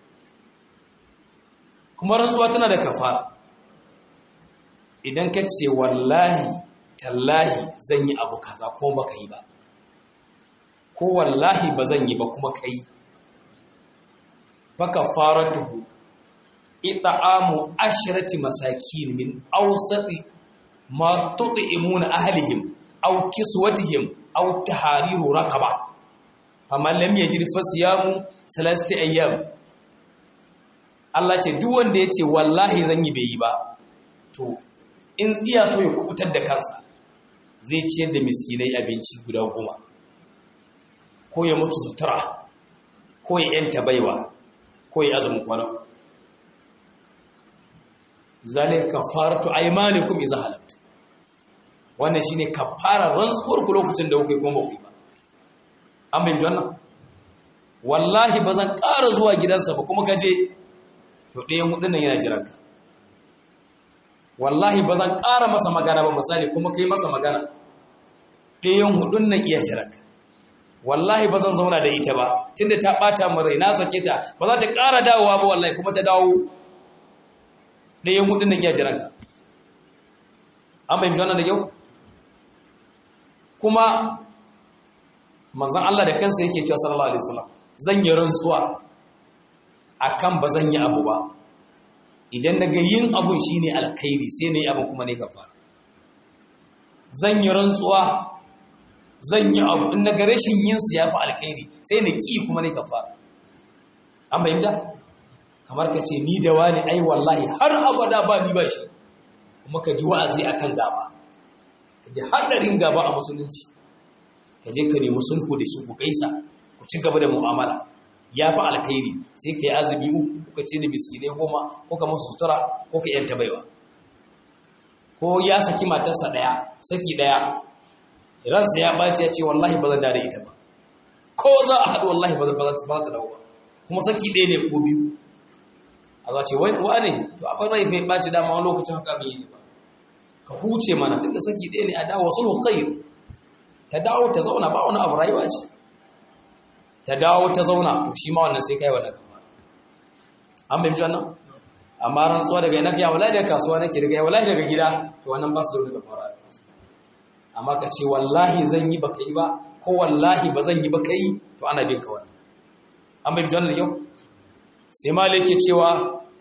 kuma rantsuwa tana da kafara idan ka ce wallahi tallahi zan yi abu kaza ko baka yi ba ko wallahi ba zan yi ba kuma kai fakafaratuhu it'amu ashrati masakin min awsati ma tut'imuna ahlihim aw kiswatihim aw tahariru raqaba faman lam yajid fasiyamu salasti ayyam Allah ce duk wanda yace wallahi zan yi bai yi ba to in iya so ya kubutar da kansa zai ciyar da miskinai abinci guda goma ko ya mutu sutura ko ya yanta baiwa ko ya azumin kwana zalika kafaratu aymanikum idza halaftu wannan shine kafarar rantsuwar ku lokacin da kuke kuma ku ba an bayyana wannan wallahi bazan ƙara zuwa gidansa ba kuma kaje to ɗayan hudun nan yana jiran ka wallahi bazan ƙara masa magana ba misali kuma kai masa magana ɗayan hudun nan iya jiran ka wallahi ba zan zauna da ita ba tunda ta bata min rai na sake ta ba za ta ƙara dawowa ba wallahi kuma ta dawo ɗayan hudun nan ya jiran ka an fahimci wannan da kyau kuma manzon Allah da kansa yake cewa sallallahu alaihi wasallam zan yi rantsuwa akan ba zan yi abu ba idan na ga yin abun shine alkhairi sai na yi abun kuma ne kafara zan yi rantsuwa zan yi abu in na ga rashin yin su yafi alkhairi sai na ki kuma ne kafara an fahimta kamar ka ce ni da wani ai wallahi har abada ba ni ba shi kuma ka ji wa'azi akan gaba ka ji haɗarin gaba a musulunci ka je ka nemi sulhu da shi ku gaisa ku ci gaba da mu'amala ya fi alkhairi sai ka yi azumi uku ka ce da miskinai goma ko ka masu sutura ko ka yanta baiwa ko ya saki matarsa ɗaya saki ɗaya ransa ya ɓaci ya ce wallahi ba zan da ita ba ko za a haɗu wallahi ba za ta dawo ba kuma saki ɗaya ne ko biyu a za ce wa ne to a ɓarai bai ɓaci dama wani lokacin haka bai yi ba ka huce mana tun da saki ɗaya ne a dawo sulhu khair ta dawo ta zauna ba wani abu rayuwa ce ta dawo ta zauna to shi ma wannan sai kai wannan kafa an bai wannan amma rantsuwa daga yana ya wallahi daga kasuwa nake daga wallahi daga gida to wannan ba su da wani kafara amma ka ce wallahi zan yi baka yi ba ko wallahi ba zan yi baka yi to ana bin ka wannan an bai wannan yau sai malik ke cewa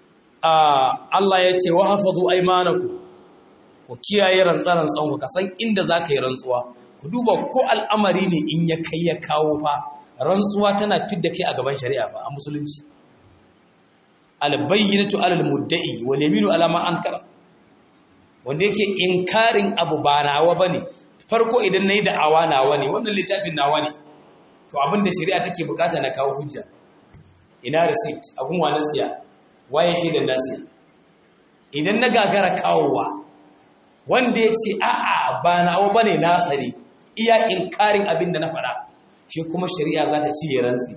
Allah ya ce wa hafazu aymanakum ku kiyaye rantsaran tsanku ka san inda zaka yi rantsuwa ku duba ko al'amari ne in ya kai ya kawo fa rantsuwa tana fidda kai a gaban shari'a ba a musulunci albayyinatu alal mudda'i wal yaminu ala ma ankara wanda yake inkarin abu ba nawa bane farko idan nayi da awa nawa ne wannan littafin nawa ne to abinda shari'a take bukata na kawo hujja ina receipt abun wa nasiya waye shi da nasiya idan na gagara kawowa wanda ya ce a'a ba nawa bane nasa ne iya inkarin abin da na faɗa shi kuma shari'a za ta ci ya rantsi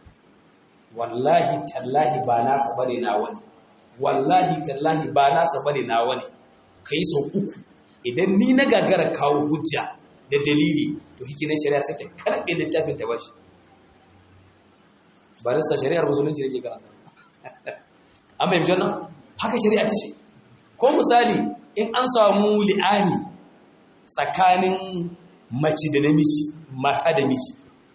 wallahi tallahi ba nasa bane na wani wallahi tallahi ba nasa bane na wani kai sau uku idan ni na gagara kawo hujja da dalili to hikinan shari'a sai ta karɓe littafin ta bashi barista shari'ar musulunci da ke karanta an fahimci wannan haka shari'a ta ce ko misali in an samu li'ani tsakanin mace da namiji mata da miji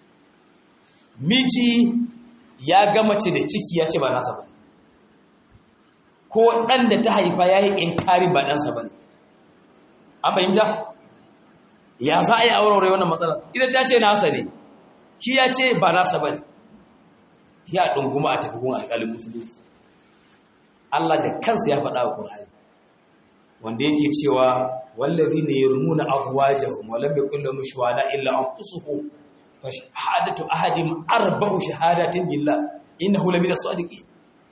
miji ya ga mace da ciki ya ce ba nasa ba ko ɗan da ta haifa ya yi inkarin ba ɗansa ba ne an fahimta ya za a yi aurore wannan matsala ita ta ce nasa ne shi ya ce ba nasa ba ne shi a ɗunguma a tafi gun alƙalin musulunci Allah da kansa ya faɗa a ƙur'ani wanda yake cewa wallazi ne ya rumuna azwajahum wa lam yakul lahum shuhada illa anfusuhum fa shahadatu ahadin arba'u shahadatin billah innahu lamina sadiqin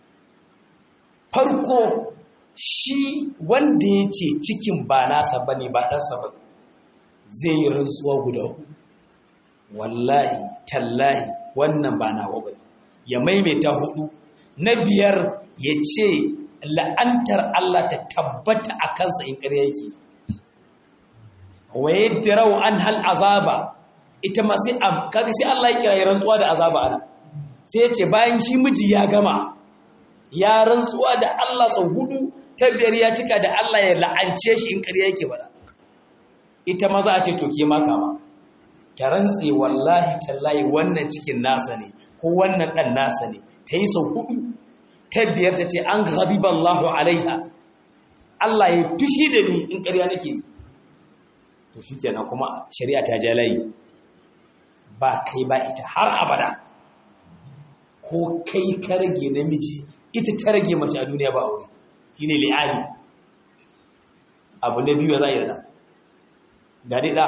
farko shi wanda yace cikin ba nasa bane ba ɗansa ba zai yi rantsuwa guda wallahi tallahi wannan ba nawa bane ya maimaita hudu na biyar ya ce la'antar Allah ta tabbata a kansa in ƙarya yake waye dirau an hal azaba ita ma sai kaga sai Allah ya kira ya rantsuwa da azaba ana sai ya ce bayan shi miji ya gama ya rantsuwa da Allah sau hudu ta biyar ya cika da Allah ya la'ance shi in ƙarya yake bada ita ma za a ce to ke ma kama ta rantse wallahi tallahi wannan cikin nasa ne ko wannan ɗan nasa ne ta yi sau hudu ta biyar ta ce an Allahu alaiha Allah ya fushi da ni in ƙarya nake to shi kenan kuma shari'a ta jalayi ba kai ba ita har abada ko kai ka rage namiji ita ta rage mace a duniya ba aure shi ne li'ani abu na biyu za a yi da ga ɗa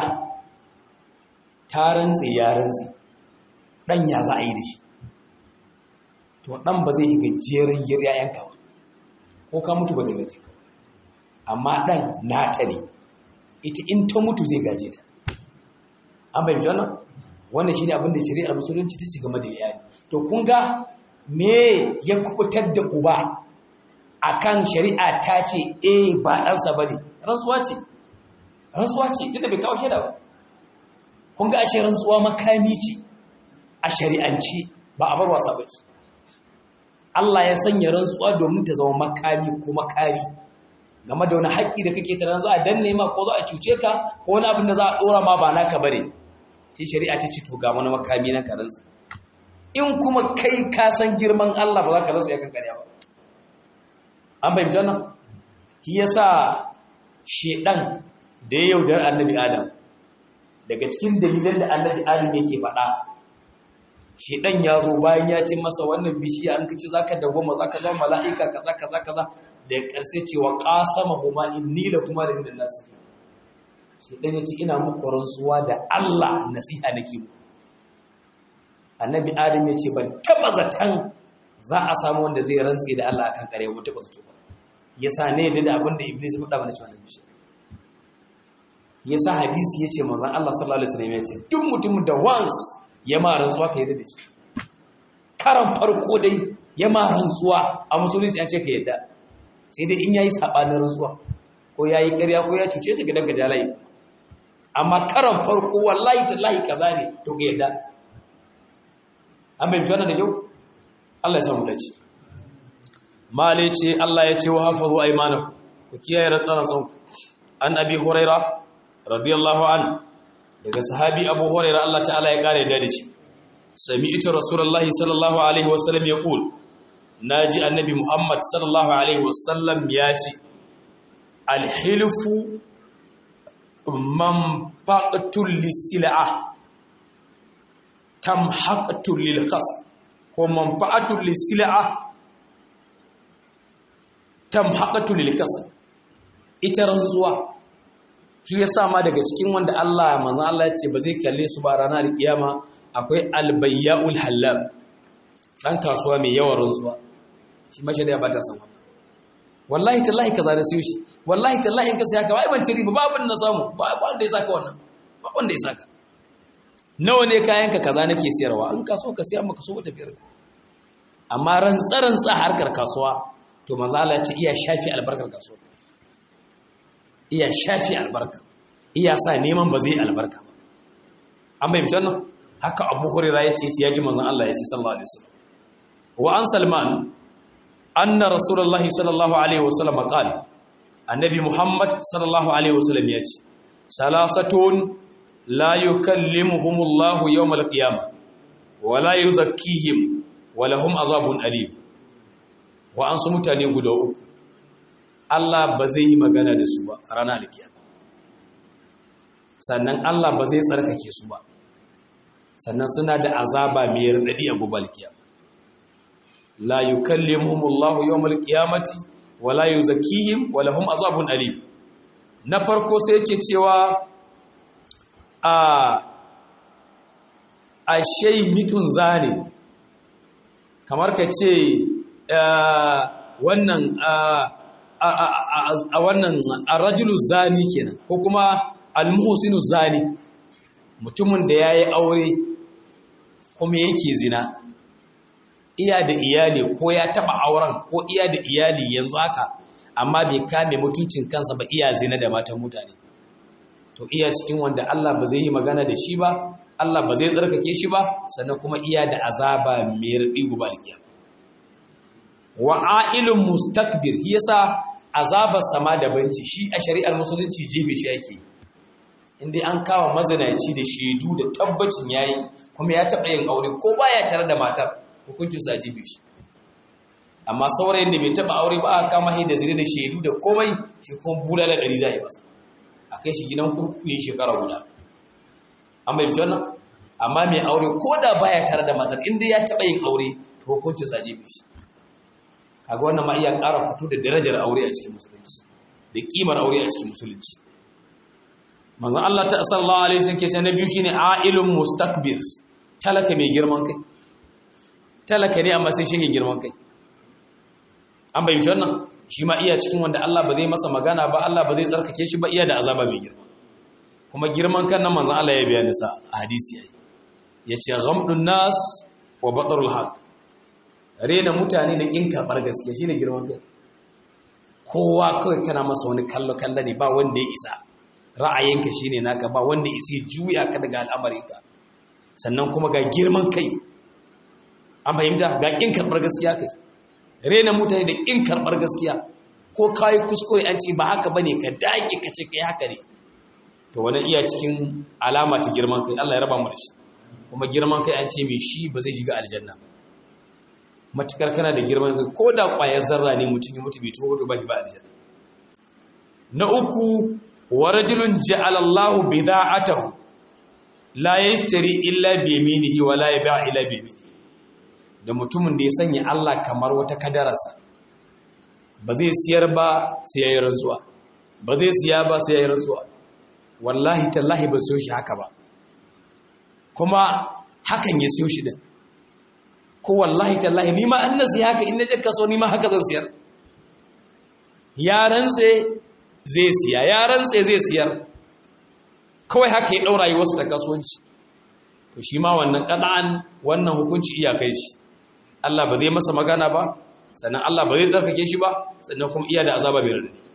ta rantse ya rantse ɗan ya za a yi da shi to ɗan ba zai yi gajeren ‘ya'yanka ba ko ka mutu ba zai gaje ka amma ɗan nata ne ita in ta mutu zai gaje ta an fahimci wannan wannan shi ne abinda shari'ar musulunci ta ci game da iyali to kun ga me ya kubutar da uba akan shari'a ta ce eh ba ɗansa ba ne rantsuwa ce rantsuwa ce tunda bai kawo shaida ba kun ga ashe rantsuwa makami ce a shari'anci ba a bar wasa ba ce Allah ya sanya rantsuwa domin ta zama makami ko makari game da wani haƙƙi da kake tunanin za a danne ma ko za a cuce ka ko wani abin da za a ɗora ma ba naka bane sai shari'a ta ce to ga wani makami na ka rantsa in kuma kai ka san girman Allah ba za ka rantsa ya kan ƙarya ba an fahimci wannan shi yasa shedan da ya yaudar annabi adam daga cikin dalilan da annabi adam yake faɗa shedan ya zo bayan ya ce masa wannan bishiya an kace zaka dawoma zaka zama mala'ika kaza kaza kaza da karshe cewa qasama huma inni la kuma da minan nas shedan ya ce ina muku rantsuwa da Allah nasiha nake mu annabi adam ya ce ban taba zatan za a samu wanda zai rantse da Allah akan kare mu taba zato ba yasa ne da abin da iblis faɗa mana cewa bishiya yasa hadisi yace manzon Allah sallallahu alaihi wasallam yace duk mutumin da once ya ma rantsuwa ka yadda da shi karan farko dai ya ma rantsuwa a musulunci an ce ka yadda sai dai in yayi sabanin rantsuwa ko yayi ƙarya ko ya cuce ta gidan ka jalai amma karan farko wallahi tallahi kaza ne to ka yadda an bai wannan da kyau Allah ya samu dace male ce Allah ya ce wa hafazu aymanakum ku kiyaye rantsaran ku an abi huraira radiyallahu an daga sahabi abu huraira Allah ta'ala ya kare da shi sami'tu rasulullahi sallallahu alaihi wasallam yaqul naji annabi muhammad sallallahu alaihi wasallam ya ce alhilfu manfaqatul lisil'a tamhaqatul lilqas ko manfa'atul lisil'a tamhaqatul lilqas ita rantsuwa shi ya sa ma daga cikin wanda Allah manzan Allah ce ba zai kalle su ba ranar kiyama akwai albayya'ul halal dan kasuwa mai yawan rantsuwa shi mashi da ba ta san wannan wallahi tallahi kaza da siyo shi wallahi tallahi in ka sai haka ba ban ci riba babu na samu ba wanda ya saka wannan ba wanda ya saka nawa ne kayan ka kaza nake siyarwa in ka so ka siya maka so wata biyar amma rantsa rantsa harkar kasuwa to manzo Allah ya ce iya shafi albarkar kasuwa iya shafi albarka iya sa neman ba zai albarka ba an bai mutu wannan haka abu hurira ya ce ya ji manzan Allah ya ce sallallahu alaihi wasallam wa an salman anna rasulullahi sallallahu alaihi wasallam qala annabi muhammad sallallahu alaihi wasallam ya ce salasatun la yukallimuhumullahu yawmal qiyamah wa la yuzakkihim wa lahum azabun alim wa an su mutane guda uku Allah ba zai yi magana da su ba a ranar alkiyama sannan Allah ba zai tsarkake su ba sannan suna da azaba mai radadi a gobe alkiyama la yukallimuhumullahu yawmal qiyamati wa la yuzakkihim wa lahum azabun alim na farko sai yake cewa a a shay mitun zane kamar ka ce wannan a wannan arrajulu zani kenan ko kuma almuhsinu zani mutumin da yayi aure kuma yake zina iya da iyali ko ya taba auren ko iya da iyali yanzu haka amma bai kame mutuncin kansa ba iya zina da matan mutane to iya cikin wanda Allah ba zai yi magana da shi ba Allah ba zai tsarkake shi ba sannan kuma iya da azaba mai raɗi guba alkiyama wa ailun mustakbir yasa azabar sama da banci shi a shari'ar musulunci jibe shi ake inda an kawo mazanaci da shaidu da tabbacin yayi kuma ya taɓa yin aure ko baya tare da matar hukuncin sa jibe shi amma saurayin da bai taɓa aure ba aka kama da zire da shaidu da komai shi kuma bulala ɗari za a yi masa a kai shi gidan kurkuku yin shekara guda an bai wannan amma mai aure ko da baya tare da matar inda ya taɓa yin aure to hukuncin sa jibe shi kaga wannan ma iya ƙara fito da darajar aure a cikin musulunci da kimar aure a cikin musulunci manzon Allah ta sallallahu alaihi wasallam ke ce na biyu shine ailun mustakbir talaka mai girman kai talaka ne amma sai shi girman kai an bayyana wannan shi ma iya cikin wanda Allah ba zai masa magana ba Allah ba zai tsarkake shi ba iya da azaba mai girma kuma girman kan nan manzon Allah ya bayani sa a hadisi yayi yace ghamdun nas wa batarul haq rena mutane da kin karbar gaskiya shine girman kai kowa kawai kana masa wani kallo kallo ne ba wanda ya isa ra'ayinka shine naka ba wanda ya isa juya ka daga al'amarinka sannan kuma ga girman kai an fahimta ga kin karbar gaskiya kai rena mutane da kin karbar gaskiya ko kayi kuskure an ce ba haka bane ka dage ka ce kai haka ne to wani iya cikin alama ta girman kai Allah ya raba mu da shi kuma girman kai an ce mai shi ba zai shiga aljanna ba matukar kana da girman kai ko da ƙwayar zarra ne mutum ya mutu bai tuwo to ba shi ba aljanna na uku wa rajulun ja'ala Allahu bida'atahu la yashtari illa bi yaminihi wa la yabi'a illa bi yaminihi da mutumin da ya sanya Allah kamar wata kadararsa ba zai siyar ba sai yayi rantsuwa ba zai siya ba sai yayi rantsuwa wallahi tallahi ba siyo shi haka ba kuma hakan ya siyo shi din ko wallahi tallahi ni ma an nasi haka in naje kaso ni ma haka zan siyar ya rantse zai siya ya rantse zai siyar kawai haka ya daura yi wasu ta kasuwanci to shi ma wannan kada'an wannan hukunci iyakai shi Allah ba zai masa magana ba sannan Allah ba zai tsarkake shi ba sannan kuma iya da azaba bai rarrabe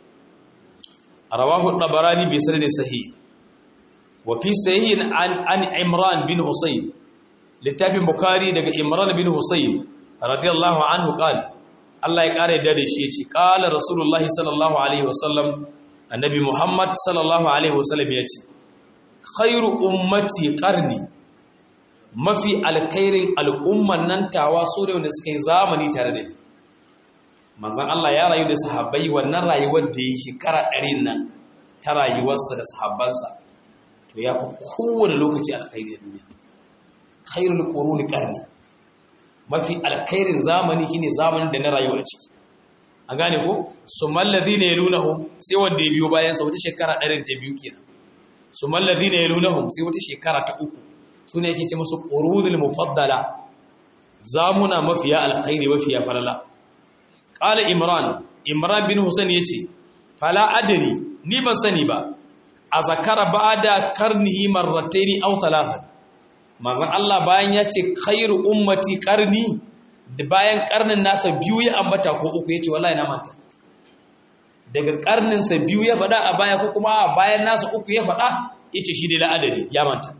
rawahu tabarani bi sanadin sahih wa fi sahihin an an imran bin husayn littafin bukari daga imran bin husayn radiyallahu anhu qala Allah ya kare da shi yace qala rasulullah sallallahu alaihi wasallam annabi muhammad sallallahu alaihi wasallam yace khairu ummati qarni mafi alkhairin al'umman nan tawa so da wanda suka yi zamani tare da ni manzon Allah ya rayu da sahabbai wannan rayuwar da ya shekara ɗarin nan ta rayuwarsa da sahabbansa to ya fi kowane lokaci alkhairi da duniya khairul quruni qarni mafi alkhairin zamani shine zamanin da na rayuwa ciki an gane ko sumal ladina yalunahum sai wanda ya biyo bayan sa wata shekara ɗarin ta biyu kenan sumal ladina yalunahum sai wata shekara ta uku sune yake ce musu qurunul mufaddala zamuna mafiya alkhairi mafiya falala qala imran imran bin husain yace fala adri ni ban sani ba a zakara ba'da karnihi marrataini aw thalathan manzon Allah bayan ya ce khairu ummati qarni da bayan karnin nasa biyu ya ambata ko uku yace wallahi na manta daga karnin sa biyu ya faɗa a baya ko kuma a bayan nasa uku ya faɗa yace shi dai la adadi ya manta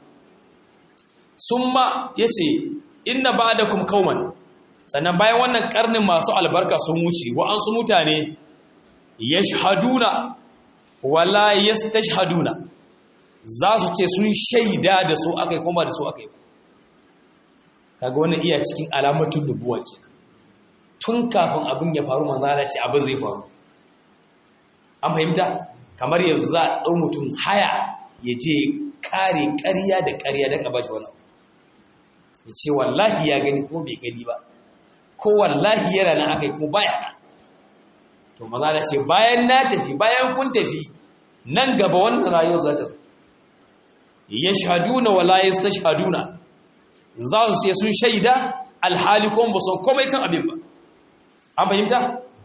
summa yace inna ba'dakum qauman sannan bayan wannan karnin masu albarka sun wuce wa'ansu mutane yashhaduna wala yastashhaduna za su ce sun shaida da su akai kuma da su akai kaga wannan iya cikin alamatun nubuwa kenan tun kafin abin ya faru manzo Allah ce abin zai faru an fahimta kamar yanzu za a dau mutum haya ya je kare ƙarya da ƙarya don a bashi wani ya ce wallahi ya gani ko bai gani ba ko wallahi yana nan akai ko baya nan to maza da ce bayan na tafi bayan kun tafi nan gaba wannan rayuwar za ta ya shahaduna wala ya ta shahaduna za su sai sun shaida alhali kuma ba san komai kan abin ba an fahimta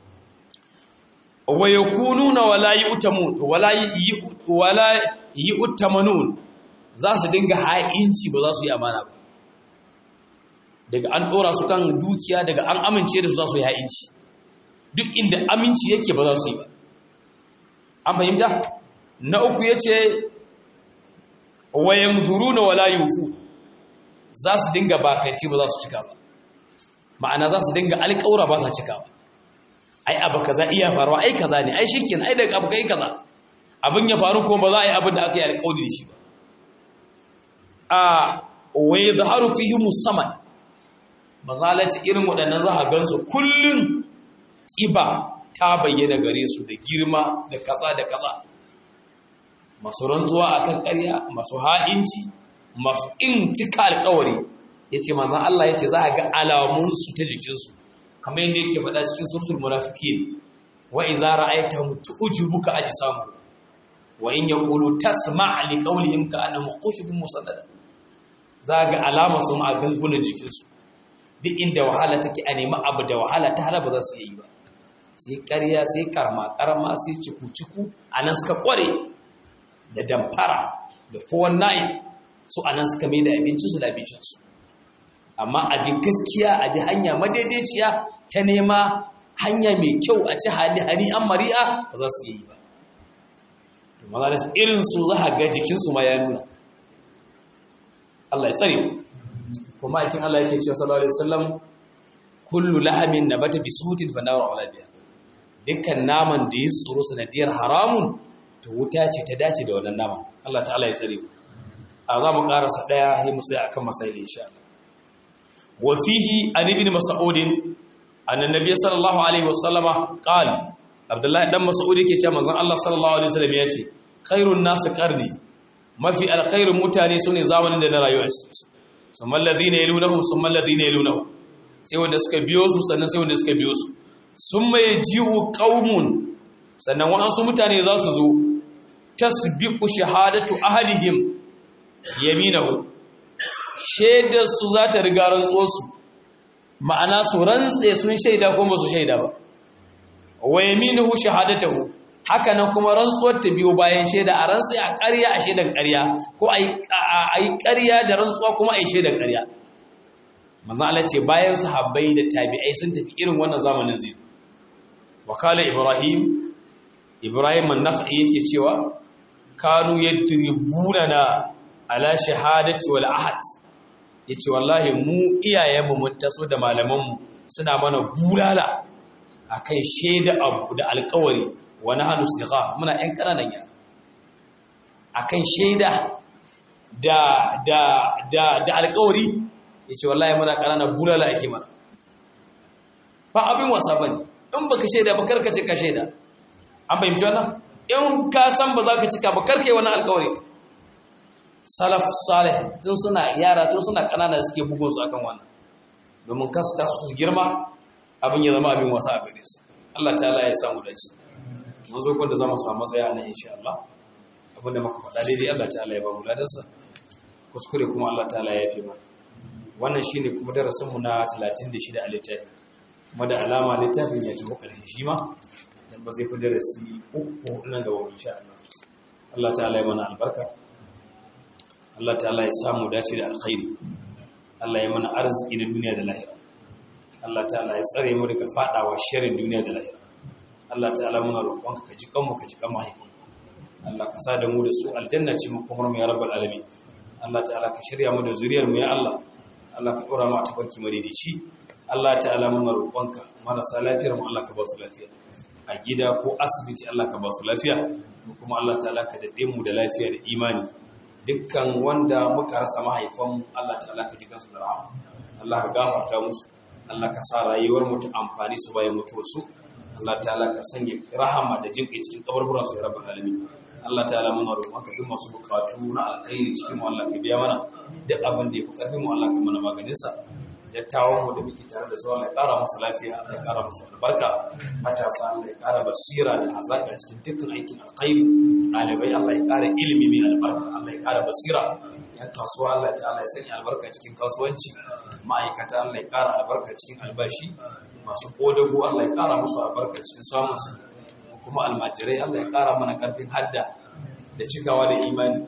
wa yakununa wala yu'tamun wala wala yu'tamanun za su dinga ha'inci ba za su yi amana ba daga an dora su kan dukiya daga an amince da su za su yi ha'inci duk inda aminci yake ba za su yi ba an fahimta na uku ya ce wayan duru na wala yufu za su dinga bakanci ba za su cika ba ma'ana za su dinga alƙaura ba sa cika ba ai abu kaza iya faruwa ai kaza ne ai shikenan ai daga abu kai kaza abin ya faru ko ba za a yi abin da aka yi alƙawari da shi ba a wa yadhharu fihi musamman mazalaci irin waɗannan za a gansu kullum ƙiba ta bayyana gare su da girma da kaza da kaza masu rantsuwa a kan ƙarya masu ha'inci masu in cika alkawari ya ce manzan Allah ya ce za a ga alamunsu ta jikinsu kamar yadda yake faɗa cikin surtul munafikin wa iza ra'aita mutu ujibuka ajsamu wa in yaqulu tasma' li qawlihim ka annahum khushubun musannada za ga alamar su ma a gangunan jikinsu duk inda wahala take a nemi abu da wahala ta hala ba za su yi ba sai ƙarya sai karma karma sai ciku-ciku a nan suka ƙware da damfara da fowon nayin su a nan suka mai da abincinsu da abincinsu amma abin gaskiya a bi hanya madaidaiciya ta nema hanya mai kyau a ci hali hari an mari'a ba za su yi ba to maza da irinsu za a ga jikinsu ma ya nuna Allah ya tsare kuma aikin Allah yake cewa sallallahu alaihi wasallam kullu lahamin nabata bi sutin fa nawra wala biya dukkan naman da ya tsoro sanadiyar haramun to wuta ce ta dace da wannan naman Allah ta'ala ya tsare mu a za mu karasa daya sai mu sai akan masaili insha Allah wa fihi an ibn mas'ud anna nabiy sallallahu alaihi wasallama qala abdullahi dan mas'ud yake cewa manzon Allah sallallahu alaihi wasallam yace khairun nas qarni mafi alkhairun mutane sune zamanin da na rayuwa cikin su summa alladhina yalunhum summa alladhina yalunhum sai wanda suka biyo su sannan sai wanda suka biyo su summa yaji'u qaumun sannan waɗansu mutane za su zo tasbiqu shahadatu ahadihim yaminahu shaidar su za ta riga rantsuwarsu ma'ana su rantse sun shaida ko ba su shaida ba wa yaminuhu shahadatuhu haka nan kuma rantsuwar ta biyo bayan shaida a rantsi a ƙarya a shaidan ƙarya ko a yi ƙarya da rantsuwa kuma a yi shaidan ƙarya manzan Allah ce bayan sahabbai da tabi'ai sun tafi irin wannan zamanin zai wakala ibrahim ibrahim an-nakhai yake cewa kanu yadribuna na ala shahadati wal ahad yace wallahi mu iyayenmu mun taso da malamanmu suna mana bulala akan shaida abu da alƙawari wa nahnu sigha muna ƴan ƙananan yara akan shaida da da da da alƙawari yace wallahi muna ƙananan bulala ake mana ba abin wasa bane in baka shaida ba karka ce ka shaida an fahimci wannan in ka san ba za ka cika ba karka yi wannan alƙawari salaf salih tun suna yara tun suna kanana da suke bugun su akan wannan domin kasu ta su girma abin ya zama abin wasa a gare su Allah ta'ala ya samu dace mun zo kun da zama su a matsaya nan insha Allah abinda muka faɗa daidai Allah ta'ala ya ba mu ladansa kuskure kuma Allah ta'ala ya yafe mana wannan shine kuma darasin mu na 36 a littafi kuma da alama littafin ya tafi karshe shi ma dan ba zai fi darasi uku nan gaba insha Allah Allah ta'ala ya mana albarka Allah ta'ala ya samu dace da alkhairi Allah ya mana arziki na duniya da lahira Allah ta'ala ya tsare mu daga fadawa sharrin duniya da lahira Allah ta'ala muna roƙonka ka ji kanmu ka ji kan mahaifin Allah ka sa da mu da su aljanna ce mu kuma mu ya rabbal alamin Allah ta'ala ka shirya mu da zuriyar mu ya Allah Allah ka dora mu a tabarki madidici Allah ta'ala muna roƙonka marasa lafiyar mu Allah ka ba su lafiya a gida ko asibiti Allah ka ba su lafiya kuma Allah ta'ala ka dade mu da lafiya da imani dukkan wanda muka rasa mahaifanmu Allah ta'ala ka ji kansu da rahama Allah ka gafarta musu Allah ka sa rayuwar mu ta amfani su bayan mutuwar su Allah ta'ala ka sanya rahama da jinƙai cikin kaburburan su ya rabbal alamin Allah ta'ala muna roƙon ka duk masu bukatu na alkhairi cikin mu Allah ka biya mana duk abin da ya fi karfin mu Allah ka mana maganin sa dattawan mu da muke tare da su Allah ya ƙara musu lafiya Allah ya ƙara musu albarka matasa Allah ya ƙara basira da hazaka cikin dukkan aikin alkhairi ɗalibai Allah ya ƙara ilimi mai albarka Allah ya ƙara basira yan kasuwa Allah ya ta'ala ya sanya albarka cikin kasuwanci ma'aikata Allah ya ƙara albarka cikin albashi masu kodago Allah ya ƙara musu albarka cikin samun su kuma almajirai Allah ya ƙara mana ƙarfin hadda da cikawa da imani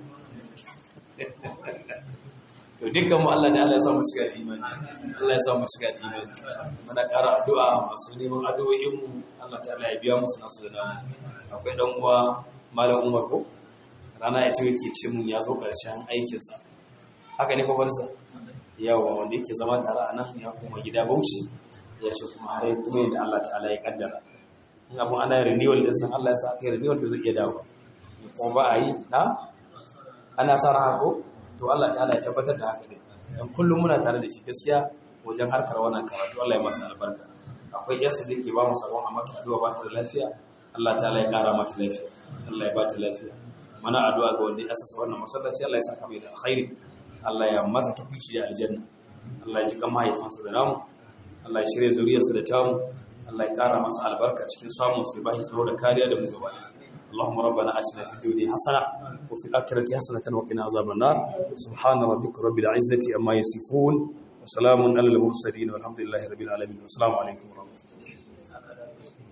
to dukkan mu Allah da Allah ya samu cika da imani Allah ya samu cika da imani muna ƙara addu'a masu neman addu'o'in mu Allah ta'ala ya biya musu nasu da namu akwai dan uwa malam Umar ko rana ya tawo yake ce mun ya zo karshen aikin sa haka ne babarsa yawa wanda yake zama tare a nan ya koma gida Bauchi ya ce kuma har kuma yadda Allah ta'ala ya kaddara in abun ana renewal din san Allah ya sa kai renewal to zai iya dawo kuma ba a yi na ana sa ran ko to Allah ta'ala ya tabbatar da haka ne dan kullum muna tare da shi gaskiya wajen harkar wannan karatu Allah ya masa albarka akwai yarsa da ke ba mu sabon a mata addu'a ba ta da lafiya Allah ta'ala ya kara mata lafiya Allah ya ba ta lafiya mana addu'a ga wanda ya asasa wannan masallaci Allah ya saka mai da alkhairi Allah ya masa tukunci da aljanna Allah ya ji kan mahaifansa da namu Allah ya shirya zuriyarsa da tamu Allah ya kara masa albarka cikin samun su bashi tsaro da kariya da mu gaba اللهم ربنا آتنا في الدنيا حسنة وفي الآخرة حسنة وقنا عذاب النار سبحان ربك رب العزة أما يصفون وسلام على المرسلين والحمد لله رب العالمين والسلام عليكم ورحمة الله